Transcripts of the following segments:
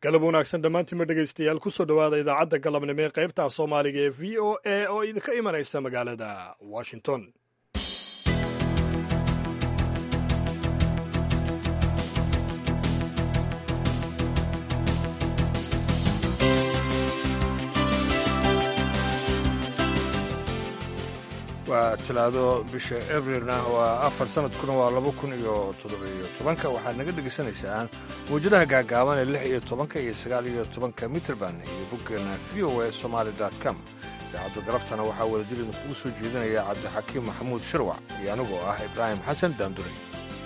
galab wanaagsan dhammaantiinma dhegaystayaal kusoo dhowaada idaacadda galabnimo ee qaybta af soomaaliga ee v o a oo idinka imanaysa magaalada washington waa talaado bisha abrilna waa afar sanadkuna waa laba kun iyo toddobiyo tobanka waxaad naga dhegaysanaysaan mawjadaha gaagaaban ee lix iyo tobanka iyo sagaal iyo tobanka mitrband iyo boggeena v o a somaali com idaacadda galabtana waxaa wadajir idinkugu soo jeedinaya cabdixakiim maxamuud shirwac iyo anigoo ah ibraahim xasan daandure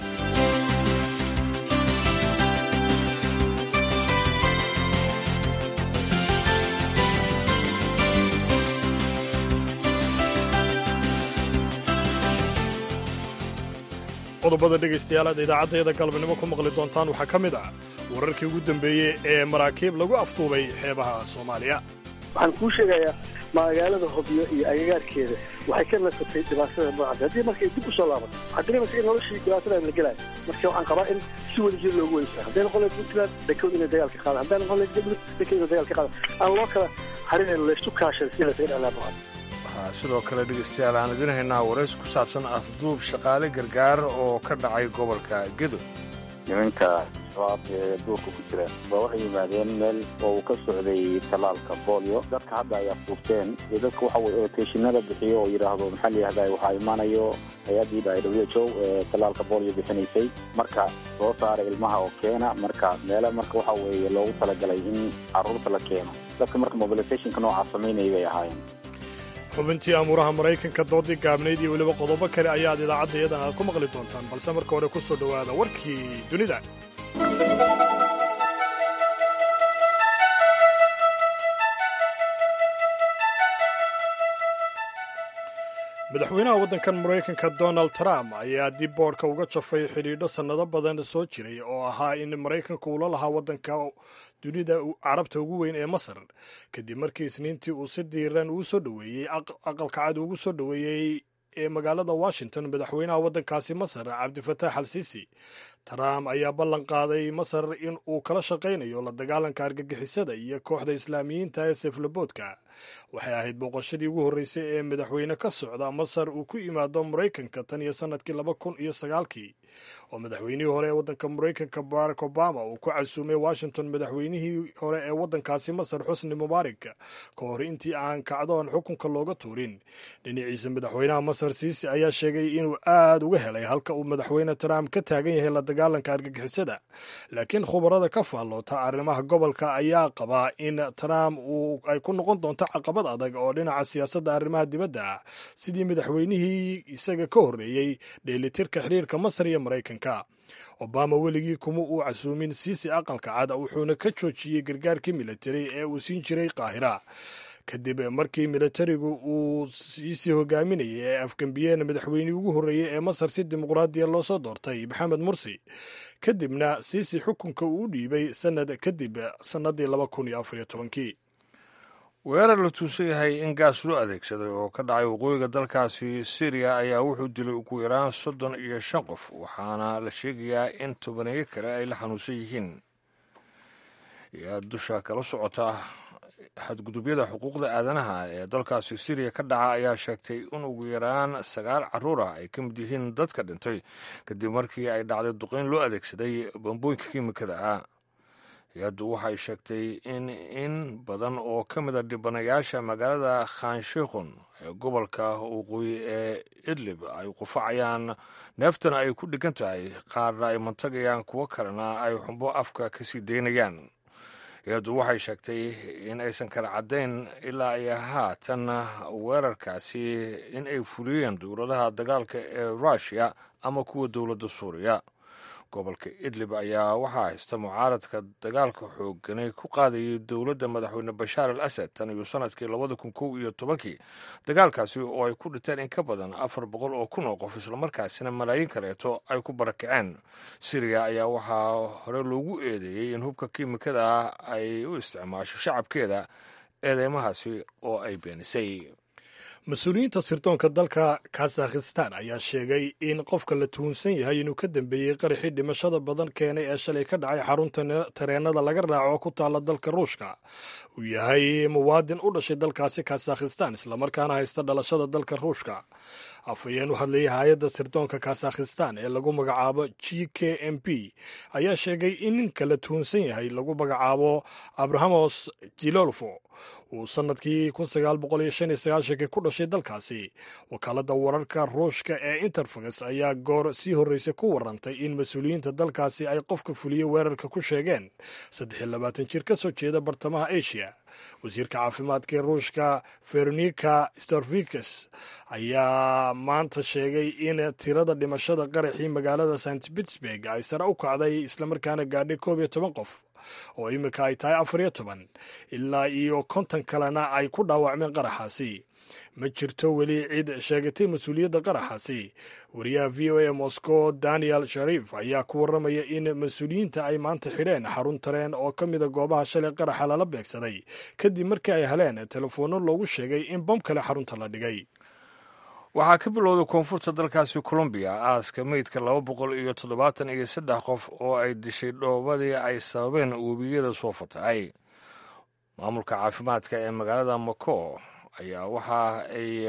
qodobada dhegaystayaal aad idaacaddeeda galabnimo ku maqli doontaan waxaa ka mid ah wararkii ugu dambeeyey ee maraakiib lagu aftuubay xeebaha soomaaliya waxaan kuu sheegayaa magaalada hobyo iyo agagaarkeeda waxay ka nasatay dhibaatada noocaas haddii markay dib u soo laabato waxaa dareemaysa in noloshii dhibaatada la gelaayo marka waxaan qabaa in si wada jir loogu weysaa hadday noqon lahayd puntland dhakood inay dagaal ka qaadaan hadday noqon lahayd galmudug dhakood inay dagaal ka qaadaan aan loo kala harin laysu kaashan si laysaga dhexlaa noocaas waxaa sidoo kale dhegaystayaal aan idin haynaa warays ku saabsan afduub shaqaale gargaar oo ka dhacay gobolka gedo nimanka shabaab ee duurka ku jira ba waxay yimaadeen meel oo uu ka socday tallaalka boolyo dadka hadda ay afduubteen iyo dadka waxa weye roteeshinada bixiyo oo yidhaahdo maxaa la yihahdaa waxaa imaanayo hay-addii dha w h o ee tallaalka boolyo bixinaysay marka soo saara ilmaha oo keena marka meele marka waxa weeye loogu talagalay in carruurta la keeno dadka marka mobilisationka noocaa samaynaya bay ahaayeen xubintii amuuraha maraykanka doodii gaabnayd iyo weliba qodobo kale ayaad idaacadda iyadan aad ku maqli doontaan balse marka hore ku soo dhowaada warkii dunida madaxweynaha waddankan maraykanka donald trump ayaa dib boodhka uga jafay xidhiidho sannado badan soo jiray oo ahaa in maraykanka uula lahaa waddanka dunida carabta ugu weyn ee masar kadib markii isniintii uu si diiran uu soo dhoweeyey aqalka cad ugu soo dhoweeyey ee magaalada washington madaxweynaha waddankaasi masar cabdifataax al siisi trump ayaa ballan qaaday masar in uu kala shaqaynayo la dagaalanka argagixisada iyo kooxda islaamiyiinta ee seeflaboodka waxay ahayd booqashadii ugu horreysay ee madaxweyne ka socda masar uu ku yimaado maraykanka tan iyo sannadkii laba kun iyo sagaalkii oo madaxweynihii hore ee waddanka maraykanka barack obama uu ku casuumay washington madaxweynihii hore ee waddankaasi masar xusni mubaarak ka hor intii aan kacdoon xukunka looga tuurin dhinaciisa madaxweynaha masar siisi ayaa sheegay inuu aad uga helay halka uu madaxweyne trump ka taagan yahay la dagaalanka argagixisada laakiin khubarada ka faalloota arrimaha gobolka ayaa qabaa in trump uu ay ku noqon doonto caqabad adag oo dhinaca siyaasadda arrimaha dibadda ah sidii madaxweynihii isaga ka horreeyey dheelitirka xiriirka masar iyo maraykanka obama weligii kuma uu casuumin siisi aqalka cad wuxuuna ka joojiyey gargaarkii militari ee uu siin jiray qaahira kadib markii militarigu uu siisii hogaaminayay ee afgambiyeen madaxweynihii ugu horreeyey ee masar si dimuqraadiya loo soo doortay maxamed mursi kadibna siisi xukunka uu dhiibay sanad kadib sannadii laba kun iyo afariyo tobankii weerar la tuusan yahay in gaas loo adeegsaday oo ka dhacay waqooyiga dalkaasi syriya ayaa wuxuu dilay ugu yaraan soddon iyo shan qof waxaana la sheegayaa in tobaneeyo kale ay la xanuunsan yihiin yaa dusha kala socota xadgudubyada xuquuqda aadanaha ee dalkaasi syriya ka dhaca ayaa sheegtay in ugu yaraan sagaal carruur ah ay ka mid yihiin dadka dhintay kadib markii ay dhacday duqeyn loo adeegsaday bambooyinka kiimikada ah hay-addu waxay sheegtay in in badan oo ka mid a dhibanayaasha magaalada khanshikhun ee gobolka waqooyi ee idlib ay qufacayaan neeftana ay ku dhigan tahay qaarna ay mantagayaan kuwo kalena ay xumbo afka ka sii daynayaan hay-addu waxay sheegtay in aysan kala caddayn ilaa iyo haatan weerarkaasi in ay fuliyeen dowladaha dagaalka ee ruushiya ama kuwa dowladda suuriya gobolka idlib ayaa waxaa haysta mucaaradka dagaalka xooganay ku qaadayay dowladda madaxweyne bashaar al asad tan iyo sanadkii labada kun kow iyo tobankii dagaalkaasi oo ay ku dhinteen in ka badan afar boqol oo kun oo qof islamarkaasina malaayiin kaleeto ay ku barakaceen siriya ayaa waxaa hore loogu eedeeyey in hubka kiimikada ah ay u isticmaasho shacabkeeda eedeymahaasi oo ay beenisay mas-uuliyiinta sirdoonka dalka kazakhistan ayaa sheegay in qofka la tuhunsan yahay inuu ka dambeeyey qaraxii dhimashada badan keenay ee shalay ka dhacay xarunta tareenada laga raaco oo ku taala dalka ruushka uu yahay muwaadin u dhashay dalkaasi kazakhistan islamarkaana haysta dhalashada dalka ruushka afhayeen u hadlayay hay-adda sirdoonka kazakhistan ee lagu magacaabo g k m p ayaa sheegay in ninka la tuhunsan yahay lagu magacaabo abrahamos jilolfo uu sanadkii ku dhashay dalkaasi wakaaladda wararka ruushka ee interfax ayaa goor sii horreysay ku warantay in mas-uuliyiinta dalkaasi ay qofka fuliye weerarka ku sheegeen jir ka soo jeeda bartamaha asia wasiirka caafimaadka ee ruushka veronika storvikes ayaa maanta sheegay in tirada dhimashada qaraxii magaalada st pittsburg ay sare u kacday islamarkaana gaadhay koob iyo toban qof oo iminka ay tahay afar iyo toban ilaa iyo konton kalena ay ku dhaawacmeen qaraxaasi ma jirto weli cid sheegatay mas-uuliyadda qaraxaasi wariyaha v o a moscow daniel sharif ayaa ku warramaya in mas-uuliyiinta ay maanta xidheen xarun tareen oo ka mida goobaha shalay qaraxa lala beegsaday kadib markii ay heleen telefoonno loogu sheegay in bom kale xarunta la dhigay waxaa ka bilowday koonfurta dalkaasi colombiya aaska meydka laba boqol iyo toddobaatan iyo saddex qof oo ay dishay dhoobadii ay sababeen webiyada soo fatahay maamulka caafimaadka ee magaalada mako ayaa waxa ay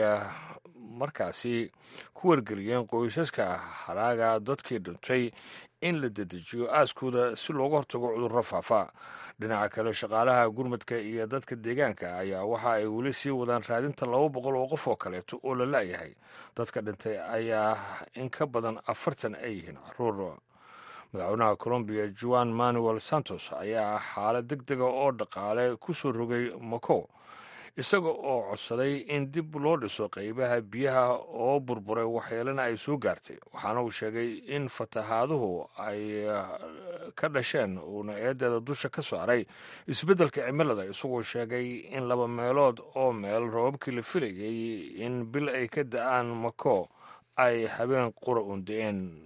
markaasi ku wargeliyeen qoysaska haraaga dadkii dhintay in la dedejiyo aaskooda si looga hortago cudurro faafa dhinaca kale shaqaalaha gurmadka iyo dadka deegaanka ayaa waxa ay weli sii wadaan raadinta laba boqol oo qof oo kaleeto oo la la'yahay dadka dhintay ayaa in ka badan afartan ay yihiin caruur madaxweynaha colombiya juan manuel santos ayaa xaalad deg dega oo dhaqaale ku soo rogay mako isaga oo codsaday in dib loo dhiso qaybaha biyaha oo burburay waxyeelana ay soo gaartay waxaana uu sheegay in fatahaaduhu ay ka dhasheen uuna eedeeda dusha ka saaray isbeddelka cimilada isagoo sheegay in laba meelood oo meel roobabkii la filayay in bil ay ka da-aan mako ay habeen qura uun-da-een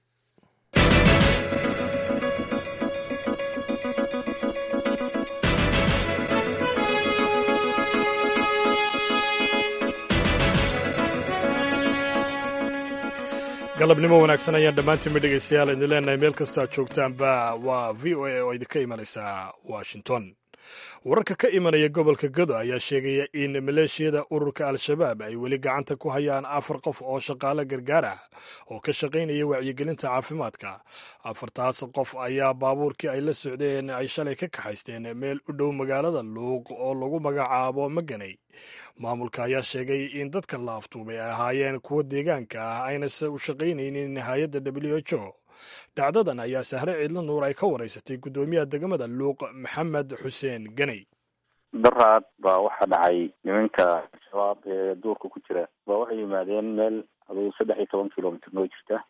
galabnimo wanaagsan ayaan dhammaantiinba dhegaystayaal idin leenahay meel kastoo aad joogtaanba waa v o a oo idinka imanaysa washington wararka ka imanaya gobolka gado ayaa sheegaya in maleeshiyada ururka al-shabaab ay weli gacanta ku hayaan afar qof oo shaqaale gargaar ah oo ka shaqaynaya wacyigelinta caafimaadka afartaas qof ayaa baabuurkii ay la socdeen ay shalay ka kaxaysteen meel u dhow magaalada luuq oo lagu magacaabo maganay maamulka ayaa sheegay in dadka la aftuubay ay ahaayeen kuwo deegaanka ah aynase u shaqaynaynin hay-adda w h o dhacdadan ayaa sahre ciidla nuur ay ka waraysatay guddoomiyaha degmada luuq maxamed xuseen ganey daraad baa waxaa dhacay nimanka shabaab ee duurka ku jira baa waxay yimaadeen meel aduu saddex iyo toban kilomitr noo jirta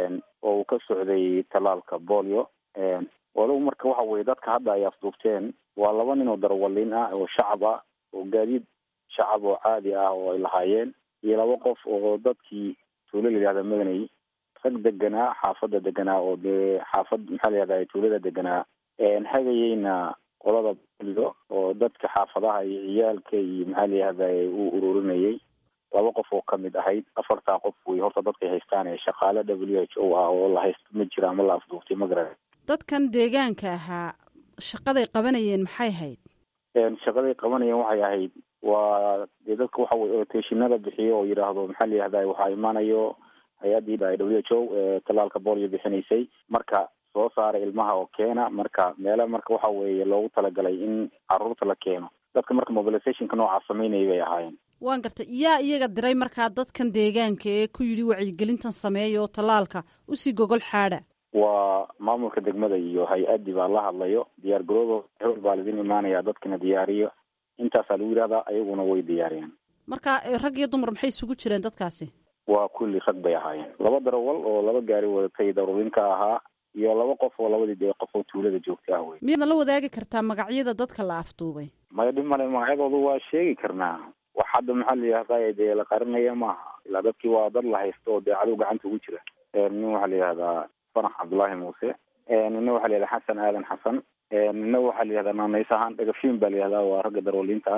oo uu ka socday tallaalka bolio walow marka waxa weye dadka hadda ay afduubteen waa laba nin oo darawaliin ah oo shacab ah oo gaadiid shacab oo caadi ah oo ay lahaayeen iyo laba qof oo dadkii tuulo la yihahda madanay rag deganaa xaafada deganaa oo dee xaafad maxaa la yihahda tuulada deganaa hagayeyna qolada bolido oo dadka xaafadaha iyo ciyaalka iyo maxaa la yihahda uu ururinayay laba qof oo kamid ahayd afartaa qof wey horta dadkay haystaan ee shaqaale w h o ah oo la haysto ma jira ama la afduuftay magara dadkan deegaanka ahaa shaqaday qabanayeen maxay hayd shaqaday qabanayeen waxay ahayd waa dee dadka waxa weye oteshinada bixiyo oo yidhaahdo maxaa la yihahda waxaa imaanayo hay-addii w h o ee tallaalka bolio bixinaysay marka soo saara ilmaha oo keena marka meele marka waxa weeye loogu talagalay in caruurta la keeno dadka marka mobilizationka noocaas sameynaya bay ahaayeen waan gartay yaa iyaga diray markaa dadkan deegaanka ee ku yidhi wacyigelintan sameeya oo tallaalka usii gogol xaadha waa maamulka degmada iyo hay-addii baa la hadlayo diyaar garoodo hol baa laidin imaanaya dadkina diyaariyo intaasaa lagu yidhahdaa ayaguna way diyaariyeen marka rag iyo dumar maxay isugu jireen dadkaasi waa kulli rag bay ahaayeen laba darawal oo laba gaari wadatay daruurinka ahaa iyo laba qof oo labadii dee qof oo tuulada joogta ah wey miyaadna la wadaagi kartaa magacyada dadka la afduubay maya dhib male magacyadoodu waa sheegi karnaa wax hadda maxaa la yihahdaa dee la qarinaya maaha ilaa dadkii waa dad la haysto oo dee cadow gacanta ugu jira nin waxaa la yihahdaa fanax cabdullaahi muuse nina waxaa la yihahdaa xasan aadan xasan nina waxaa la yihahdaa naanays ahaan dhagafiin baa la yihahdaa waa ragga darwaliinta ah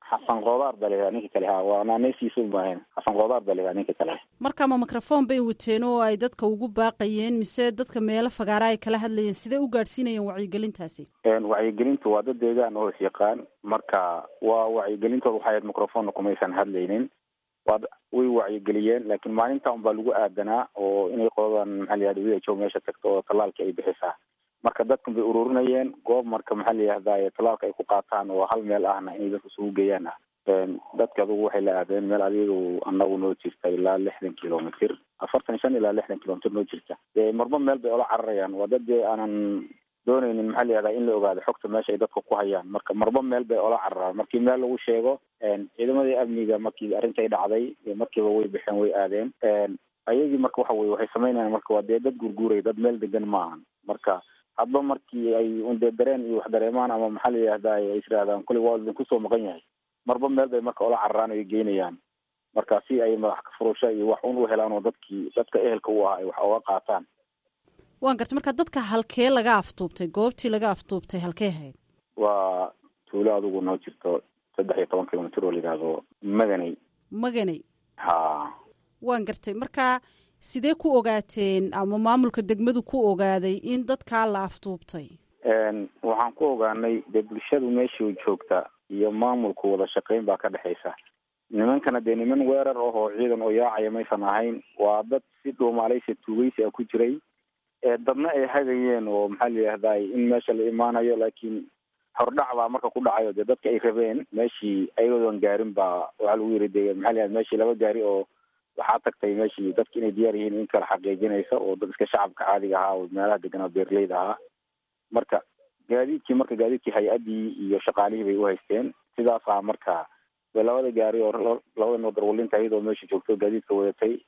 xasan koodaar baa layihaha ninka kale ha waa naaneysiisa maahayn xasan koodaar baa layihaha ninka kale marka ma microphone bay wateen oo ay dadka ugu baaqayeen mise dadka meelo fagaara ay kala hadlayeen sidee u gaadhsiinayeen wacyigelintaasi wacyigelinta waa dad deegaan oo is yaqaan marka waa wacyigelintooda waxay ahayd microphone kumaysan hadlaynin waa way wacyigeliyeen laakiin maalinta un baa lagu aadanaa oo inay qoladan maxaa la yihahda w h o meesha tagto oo tallaalka ay bixisaa marka dadkan bay ururinayeen goob marka maxaa la yihahdaye tallaalka ay ku qaataan oo hal meel ahna inay dadka isugu geeyaan ah dadka adugu waxay la aadeen meel adigu anagu noo jirta ilaa lixdan kilomitr afartan shan ilaa lixdan kilomitr noo jirta dee marba meel bay ola cararayaan waa dad dee aanan doonaynin maxaa la yihahdaa in la ogaado xogta meesha ay dadka ku hayaan marka marba meel bay ola cararaan markii meel lagu sheego ciidamadii amniga markii arrintay dhacday markiiba way bixeen way aadeen ayagii marka waxa weye waxay sameynayaan marka waa dee dad gurguuray dad meel degan maahan marka hadba markii ay undee dareen iyo wax dareemaan ama maxaa la yihahdaa ay israahdaan kulli waa idinku soo maqan yahay marba meel bay marka ola cararaan ay geynayaan marka si ay madax ka furusho iyo wax un u helaan oo dadkii dadka ehelka u ah ay wax oga qaataan waan gartay marka dadka halkee laga aftuubtay goobtii laga aftuubtay halkee ahayd waa tuulo adigu noo jirto saddex iyo toban kilomitr oo la yidhaahdo maganey maganey ha waan gartay marka sidee ku ogaateen ama maamulka degmadu ku ogaaday in dadkaa la aftuubtay waxaan ku ogaanay dee bulshadu meeshii joogta iyo maamulku wada shaqeyn baa ka dhexaysa nimankana dee niman weerar ah oo ciidan oo yaacaya maysan ahayn waa dad si dhuumaaleysa tuugeysi a ku jiray dadna ay hagayeen oo maxaa la yihahday in meesha la imaanayo laakiin hordhac baa marka ku dhacayo dee dadka ay rabeen meeshii ayagoon gaarin baa waxaa lagu yiri de maxaa la yihahda meshii laba gaari oo waxaa tagtay meeshii dadka inay diyaar yihiin in kala xaqiijinaysa oo dad iska shacabka caadiga ahaa oo meelaha deganaa beerleyda ahaa marka gaadiidkii marka gaadiidkii hay-addii iyo shaqaalihii bay u haysteen sidaasaa marka de labada gaari oo labada noodarwalinta iyadoo meesha joogto gaadiidka wadatay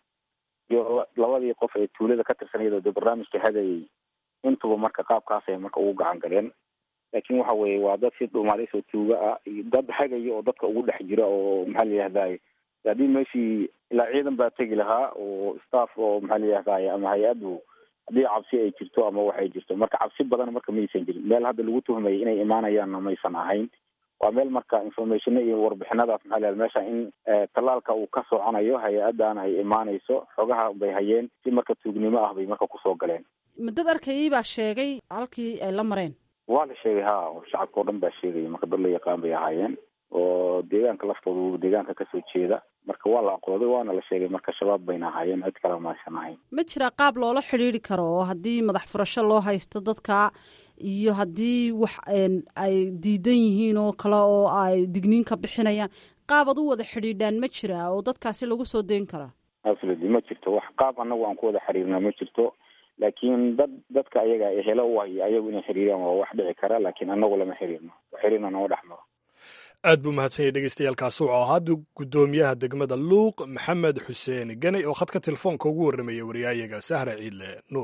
iyo labadii qof ee tuulada ka tirsan iyadoo de barnaamijka hadayay intuba marka qaabkaasay marka ugu gacan galeen laakiin waxa weye waa dad si dhuumaalays oo tuuga ah iyo dad hagaya oo dadka ugu dhex jira oo maxaa la yihahday haddii meeshii ilaa ciidan baa tegi lahaa oo staff oo maxaa la yihahday ama hay-addu haddii cabsi ay jirto ama waxay jirto marka cabsi badan marka maysan jirin meel hadda lagu tuhmayay inay imaanayaanna maysan ahayn waa meel marka informationa iyo warbixinadaas maxaa la meesha in tallaalka uu ka soconayo hay-adan ay imaanayso xogaha bay hayeen si marka tuugnimo ah bay marka kusoo galeen ma dad arkayay baa sheegay halkii ay la mareen waa la sheegay ha shacabka o dhan baa sheegaya marka dad la yaqaan bay ahaayeen oo deegaanka laftooda deegaanka kasoo jeeda marka waa la aqooday waana la sheegay marka shabaab bayna ahaayeen cid kale maysan ahayn ma jira qaab loola xidhiiri karo oo haddii madax furasho loo haysto dadka iyo haddii wax ay diidan yihiin oo kale oo ay digniin ka bixinayaan qaab ad u wada xidhiidhaan ma jira oo dadkaasi lagu soo deyn karaa absolutely ma jirto wax qaab anagu aan ku wada xiriirna ma jirto laakiin dad dadka ayaga helo u hay ayagu inay xiriiraan waa wax dhici kara laakiin anagu lama xiriirno xiriirna nama dhex maro aad buu mahadsan yahy dhegeystayaaalkaasi wuxuu ahaa guddoomiyaha degmada luuq maxamed xuseen ganey oo khadka telefoonka ugu warramaya wariyaayaga sahra ciidle nuur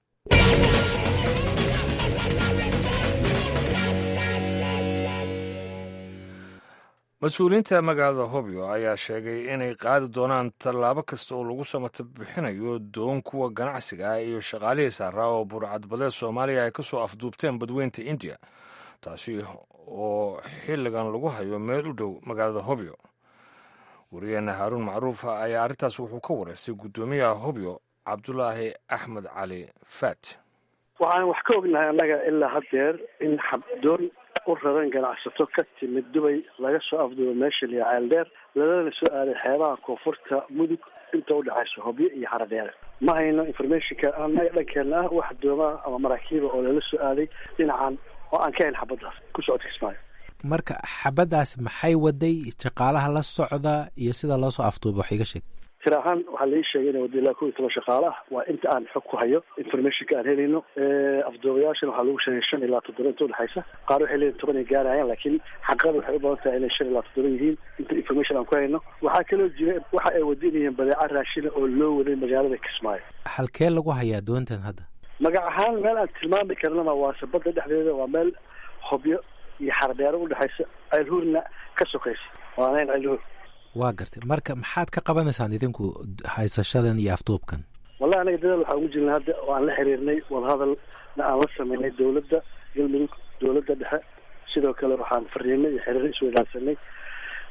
mas-uuliyiinta magaalada hobyo ayaa sheegay inay qaadi doonaan tallaabo kasta oo lagu samata bixinayo doon kuwa ganacsiga ah iyo shaqaalihii saaraa oo burcadbadeed soomaaliya ay ka soo afduubteen badweynta indiya taasi oo xilligan lagu hayo meel u dhow magaalada hobyo wariyeena haaruun macruuf ayaa arrintaas wuxuu ka wareystay guddoomiyaha hobyo cabdulaahi axmed cali faat waxaan wax ka ognahay annaga ilaa haddeer in xabdoon u raran ganacsato ka timid dubay laga soo afduubo meesha liya ceeldheer lalana soo aaday xeebaha koonfurta mudug inta udhexayso hobyo iyo xaradheere ma hayno informationka annaga dhankeena ah wax doomaa ama maraakiiba oo lala soo aaday dhinacan oo aan ka hayn xabaddaas ku socodka kismaayo marka xabaddaas maxay waday shaqaalaha la socda iyo sida loo soo afduuba wax iga sheeg tir ahaan waxaa lai sheegay ina wada ilaa kow iyo toban shaqaale ah waa inta aan xog ku hayo informationka aan helayno afduubayaashana waxaa lagu sheegay shan ilaa toddoba inta udhexaysa qaar waxay leeyihin toban ay gaarayaan laakiin xaqada waxay u badan tahay inay shan ilaa toddoba yihiin inta information aan ku hayno waxaa kaloo jira waxa ay wadinayeen badeeca raashina oo loo waday magaalada kismaayo halkee lagu hayaa doontan hadda magac ahaan meel aan tilmaami karnana waa sabada dhexdeeda waa meel hobyo iyo xardheero udhexaysa ceelhuurna ka sokaysa waanayn ceelhuur waa gartay marka maxaad ka qabanaysaan idinku haysashadan iyo afduubkan wallahi anaga dadaal waxaan ugu jirnay hadda oo aan la xiriirnay wadahadalna aan la sameynay dawladda galmudug dawladda dhexe sidoo kale waxaan fariinay iyo xiriir isweydaarsanay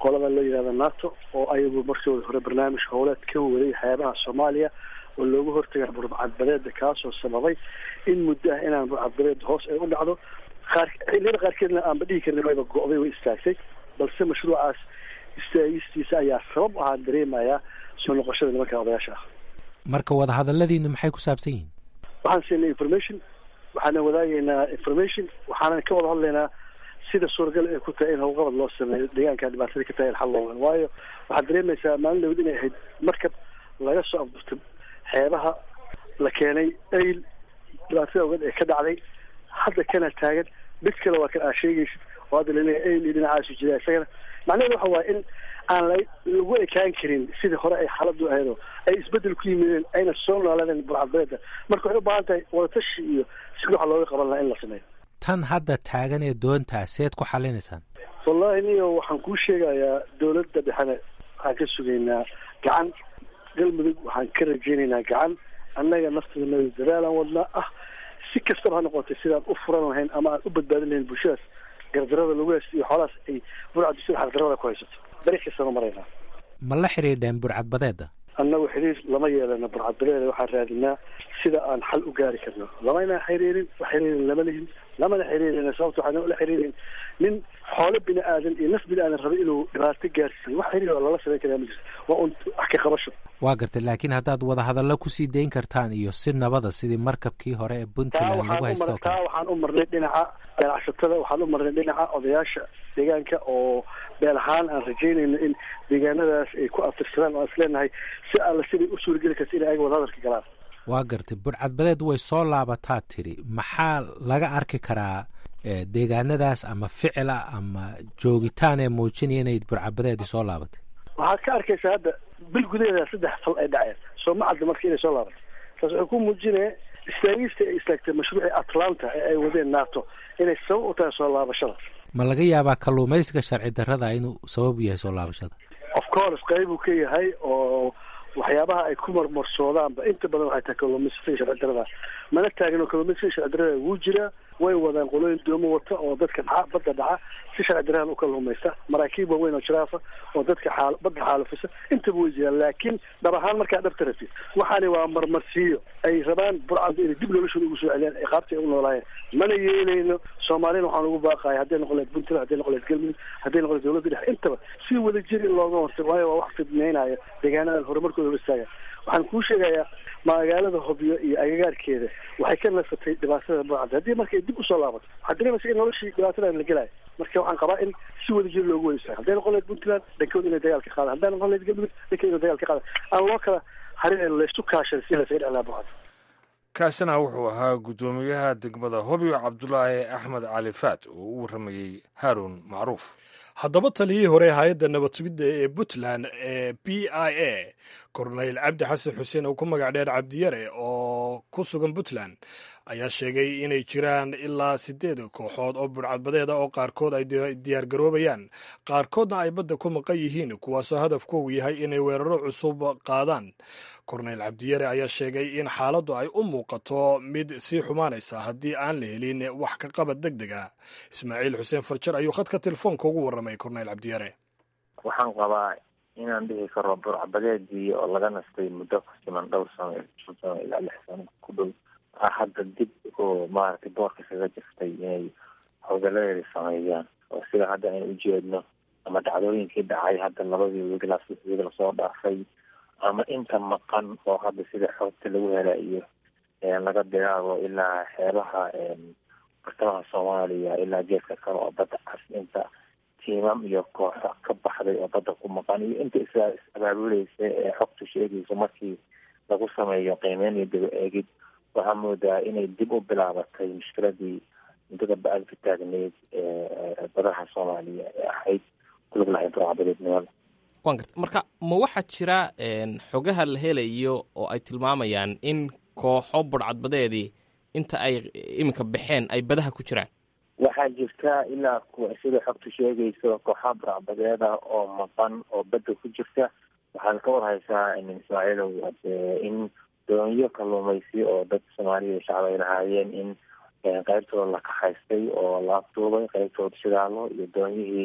qolada la yidhahda nato oo ayagu markooda hore barnaamij howleed ka waday xeebaha soomaaliya oo looga hortaga burcadbadeeda kaasoo sababay in muddo ah inaan burcadbadeeda hoos ay u dhacdo qaar xilliyada qaarkeedna aanba dhihi karin wayba go-day way istaagtay balse mashruucaas istaagistiisa ayaa sabab ahaan dareemayaa soo noqoshada nimanka odayaasha ah marka wadahadaladiinu maxay ku saabsan yihiin waxaan siinay information waxaana wadaagaynaa information waxaanan ka wada hadlaynaa sida suuragal ay ku tahay in howlqabad loo sameeyo deegaanka dhibaatada ka tahay in xal loogan waayo waxaad dareemaysaa maalin dhawd inay ahayd markab laga soo afurtay xeebaha la keenay ayl dhibaatada ogeed ee ka dhacday hadda kana taagan mid kale waa kan aa sheegaysid oo hadda laleeyahay ayl iyo dhinacaasu jira isagana macnaheedu waxa waaye in aan la lagu ekaan karin sidii hore ay xaaladu ahaydoo ay isbedel ku yimideen ayna soo noolaadeen burcadbeeda marka waxay u baahan tahay wadatashi iyo sida waxa looga qaban lahaa in la sameeyo tan hadda taagan ee doontaa seed ku xalinaysaan wallahi niyo waxaan kuu sheegayaa dawladda dhexena waxaan ka sugaynaa gacan galmudug waxaan ka rajaynaynaa gacan annaga nafteedana dadaalaan wadnaa ah si kastaba ha noqotay sidaan u furan lahayn ama aan u badbaadin lahayn bulshadaas gardarada lagu haysto iyo xoolahaas ay burcaddu sida xaqdarada ku haysato beri kastaba maraynaa ma la xidhiidheen burcadbadeeda annagu xiriir lama yeelano burcadbadeeda waxaan raadinaa sida aan xal u gaari karno lamayna xiriirin wax xiriirin lama lihin lamana xiriirin sababta waxaan la xiriirin nin xoolo bini aadan iyo naf bini aadan raba inuu dhibaato gaarsiiyo wax xiriir oo lala samayn karaa ma jirto waa un wax ka qabasho waa gartay laakiin haddaad wadahadallo kusii dayn kartaan iyo si nabada sidii markabkii hore ee taa puntland lagu haysto oo taa kale waxaan u marnay dhinaca ganacsatada waxaan u marnay dhinaca odayaasha deegaanka oo beel ahaan aan rajaynayno in deegaanadaas ay ku aftirsadaan oo aan isleenahay si alla siday u suurageli karta inay ayaga wadahadalka galaan waa gartay burcadbadeed way soo laabataa tiri maxaa laga arki karaa eh, deegaanadaas ama ficila ama joogitaan ee muujinaya inay burcadbadeedii soo laabatay waxaad ka arkaysaa hadda bil gudaheeda saddex fal ay dhaceen soo ma cadda marka inay soo laabato taas wuxuu ku muujinaya istaagista ay istaagtay mashruucii atlanta ee ay wadeen nato inay sabab u tahay soo laabashada ma laga yaabaa kalluumaysiga sharci darrada inuu sabab u yahay soo laabashada of course qayb uu ka yahay oo waxyaabaha ay ku marmarsoodaanba inta badan waxay tahay kalluumaysatada sharci darada mana taagno kalluumaysatada sharci darada wuu jiraa way wadaan qolooyin doomo wata oo dadka dhaca badda dhaca si sharci daradan u kalluumaysta maraakiib waaweyn oo jiraafa oo dadka xaal badda xaalufisa intaba way jiraan laakiin dhab ahaan markaa dhabta rabtid waxaani waa marmarsiiyo ay rabaan burcadu inay dib noloshooda ugu soo celiyaan ee qaabta ay u noolaayeen mana yeelayno soomaalina waxaan ugu baaqaya hadday noqon lahayd puntland hadday noqon lahayd galmudug hadday noqon lahayd dowladda dhexe intaba si wada jir in looga hortago waayo waa wax fidneynayo deegaanadan horumarkooda hor istaaga waxaan kuu sheegayaa magaalada hobyo iyo agagaarkeeda waxay ka nasatay dhibaatada burcadda haddii markay dib usoo laabato waxaad dareemaysa in noloshii dhibaatadan la gelayo marka waxaan qabaa in si wada jir loogu wada istaago hadday noqon lahayd puntland dhankooda inay dagaal ka qaadaan hadday noqon lahayd galmudug dhankooda inay dagaal ka qaadaan aan loo kala harin laysu kaashan si lasaga dhexlaa burcadda kaasina wuxuu ahaa guddoomiyaha degmada hobyo cabdulaahi axmed cali faat oo u warramayey haaruun macruuf haddaba taliyihii hore hay-adda nabad sugidda ee puntland ee b i a korneyl cabdi xasan xuseen oo ku magac dheer cabdiyare oo ku sugan puntland ayaa sheegay inay jiraan ilaa siddeed kooxood oo burcadbadeeda oo qaarkood ay diyaargaroobayaan qaarkoodna ay badda ku maqan yihiin kuwaasoo hadafkoogu yahay inay weeraro cusub qaadaan korneyl cabdiyare ayaa sheegay in xaaladdu ay u muuqato mid sii xumaanaysa haddii aan la helin wax ka qabad deg deg ah ismaaciil xuseen farjar ayuu khadka telefoonka ugu warramay korneyl cabdiyare waxaan qabaa inaan dhihi karo burcbadeedii oo laga nastay muddo ku siman dhowr sano shan sano ilaa lix sano ku dhow ah hadda dib oo maaragtay boorka kaga jirtay inay howgaladeeda sameeyaan oo sida hadda aynu ujeedno ama dhacdooyinkii dhacay hadda labadii wiiglaas wiig lasoo dhaafay ama inta maqan oo hadda sida xoogta lagu helayo laga bilaabo ilaa xeebaha bartamaha soomaaliya ilaa geeska kale oo badda cas inta tiimam iyo kooxo ka baxday oo badda ku maqan iyo inta is is-abaabuleysa ee xogtu sheegayso markii lagu sameeyo qiimeyn iyo daba eegid waxaa moodaa inay dib u bilaabatay mushkiladii muddada ba-ad ka taagneyd ee badaha soomaaliya ee ahayd kulug lahayd burcbadeednimada waan garta marka ma waxaa jira xogaha la helayo oo ay tilmaamayaan in kooxo burcadbadeedii inta ay iminka baxeen ay badaha ku jiraan waxaa jirta ilaa kuwa sida xogtu sheegayso kooxaha burcbadeeda oo maqan oo badda ku jirta waxaad ka war haysaa ismaaciilow in doonyo kalluumaysi oo dad soomaaliya shacab ay lahaayeen in qaybtooda la kaxaystay oo la afduubay qaybtooda shidaalo iyo doonyihii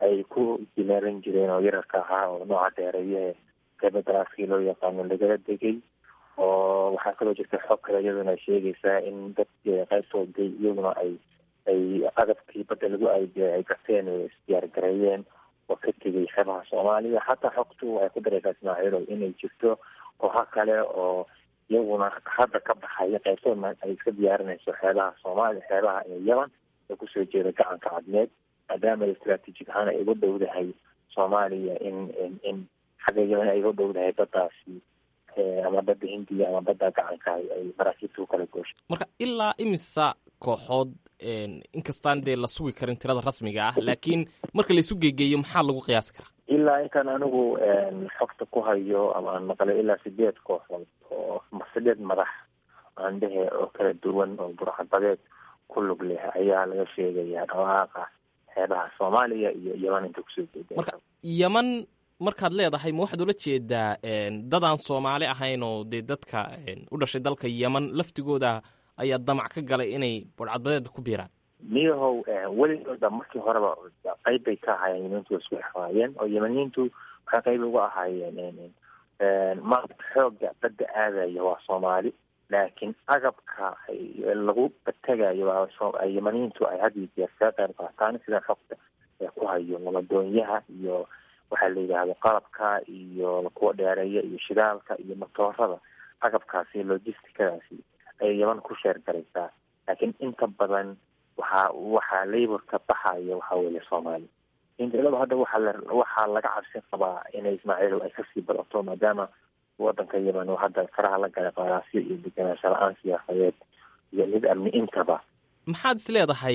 ay ku jilaaban jireen oo yararka ahaa oo nooca dheereeye kebadaaskii loo yaqaano lagala degay oo waxaa kaloo jirta xog kale iyaduna sheegaysaa in dadkii qaybtooda iyaguna ay ay agabkii badda lagu aayay ay garteen oo isdiyaar gareeyeen oo ka tegay xeebaha soomaaliya xataa xogtu waxay ku dareysaa ismaaciilow inay jirto kooxo kale oo iyaguna hadda ka baxaya qaybtoodna ay iska diyaarinayso xeebaha soomaaliya xeebaha ee yaman ee kusoo jeeda gacanka cadmeed maadaama istraatiijig ahaan ay uga dhowdahay soomaaliya in in xagga yaman ay uga dhowdahay baddaasi ama badda hindiya ama badda gacanka ay maraakiibta u kala gooshay marka ilaa imisa kooxood inkastaan dee la sugi karin tirada rasmiga ah laakiin marka laisu geegeeyo maxaa lagu qiyaasi karaa ilaa intaan anigu xogta ku hayo ama aan maqlay ilaa sideed kooxood oo sideed madax aan dhehe oo kala duwan oo burcadbadeed ku lug leh ayaa laga sheegayaa dhawaaqa xeebaha soomaaliya iyo yaman inta kusoo jeeda marka yaman markaad leedahay ma waxaad ula jeedaa dadaan soomaali ahayn oo dee dadka u dhashay dalka yaman laftigooda ayaa damac ka galay inay burcadbadeeda ku biiraan miyahow weligooda markii horeba qayb bay ka ahaayeen yamaniintu isku xawaayeen oo yamaniyiintu waxay qayb uga ahaayeen maanta xooga badda aadaya waa soomaali laakiin agabka lagu bategayo waa yamaniyiintu ay had iyo jeer kaga qayb qaataan sida xogta ee ku hayo labadoonyaha iyo waxaa la yidhaahdo qalabka iyo kuwa dheereeya iyo shidaalka iyo matoorada agabkaasi logisticadaasi ayay yaman ku sheer garaysaa laakiin inta badan waxaa waxaa laborka baxaya waxaa weeye soomaali indilada hadda waxaa la waxaa laga cabsi qabaa inay ismaaciil ay kasii badato maadaama wadanka yaman oo hadda faraha la galay qaraasyo iyo deganaansho la-aan siyaasadeed iyo mid amni intaba maxaad is leedahay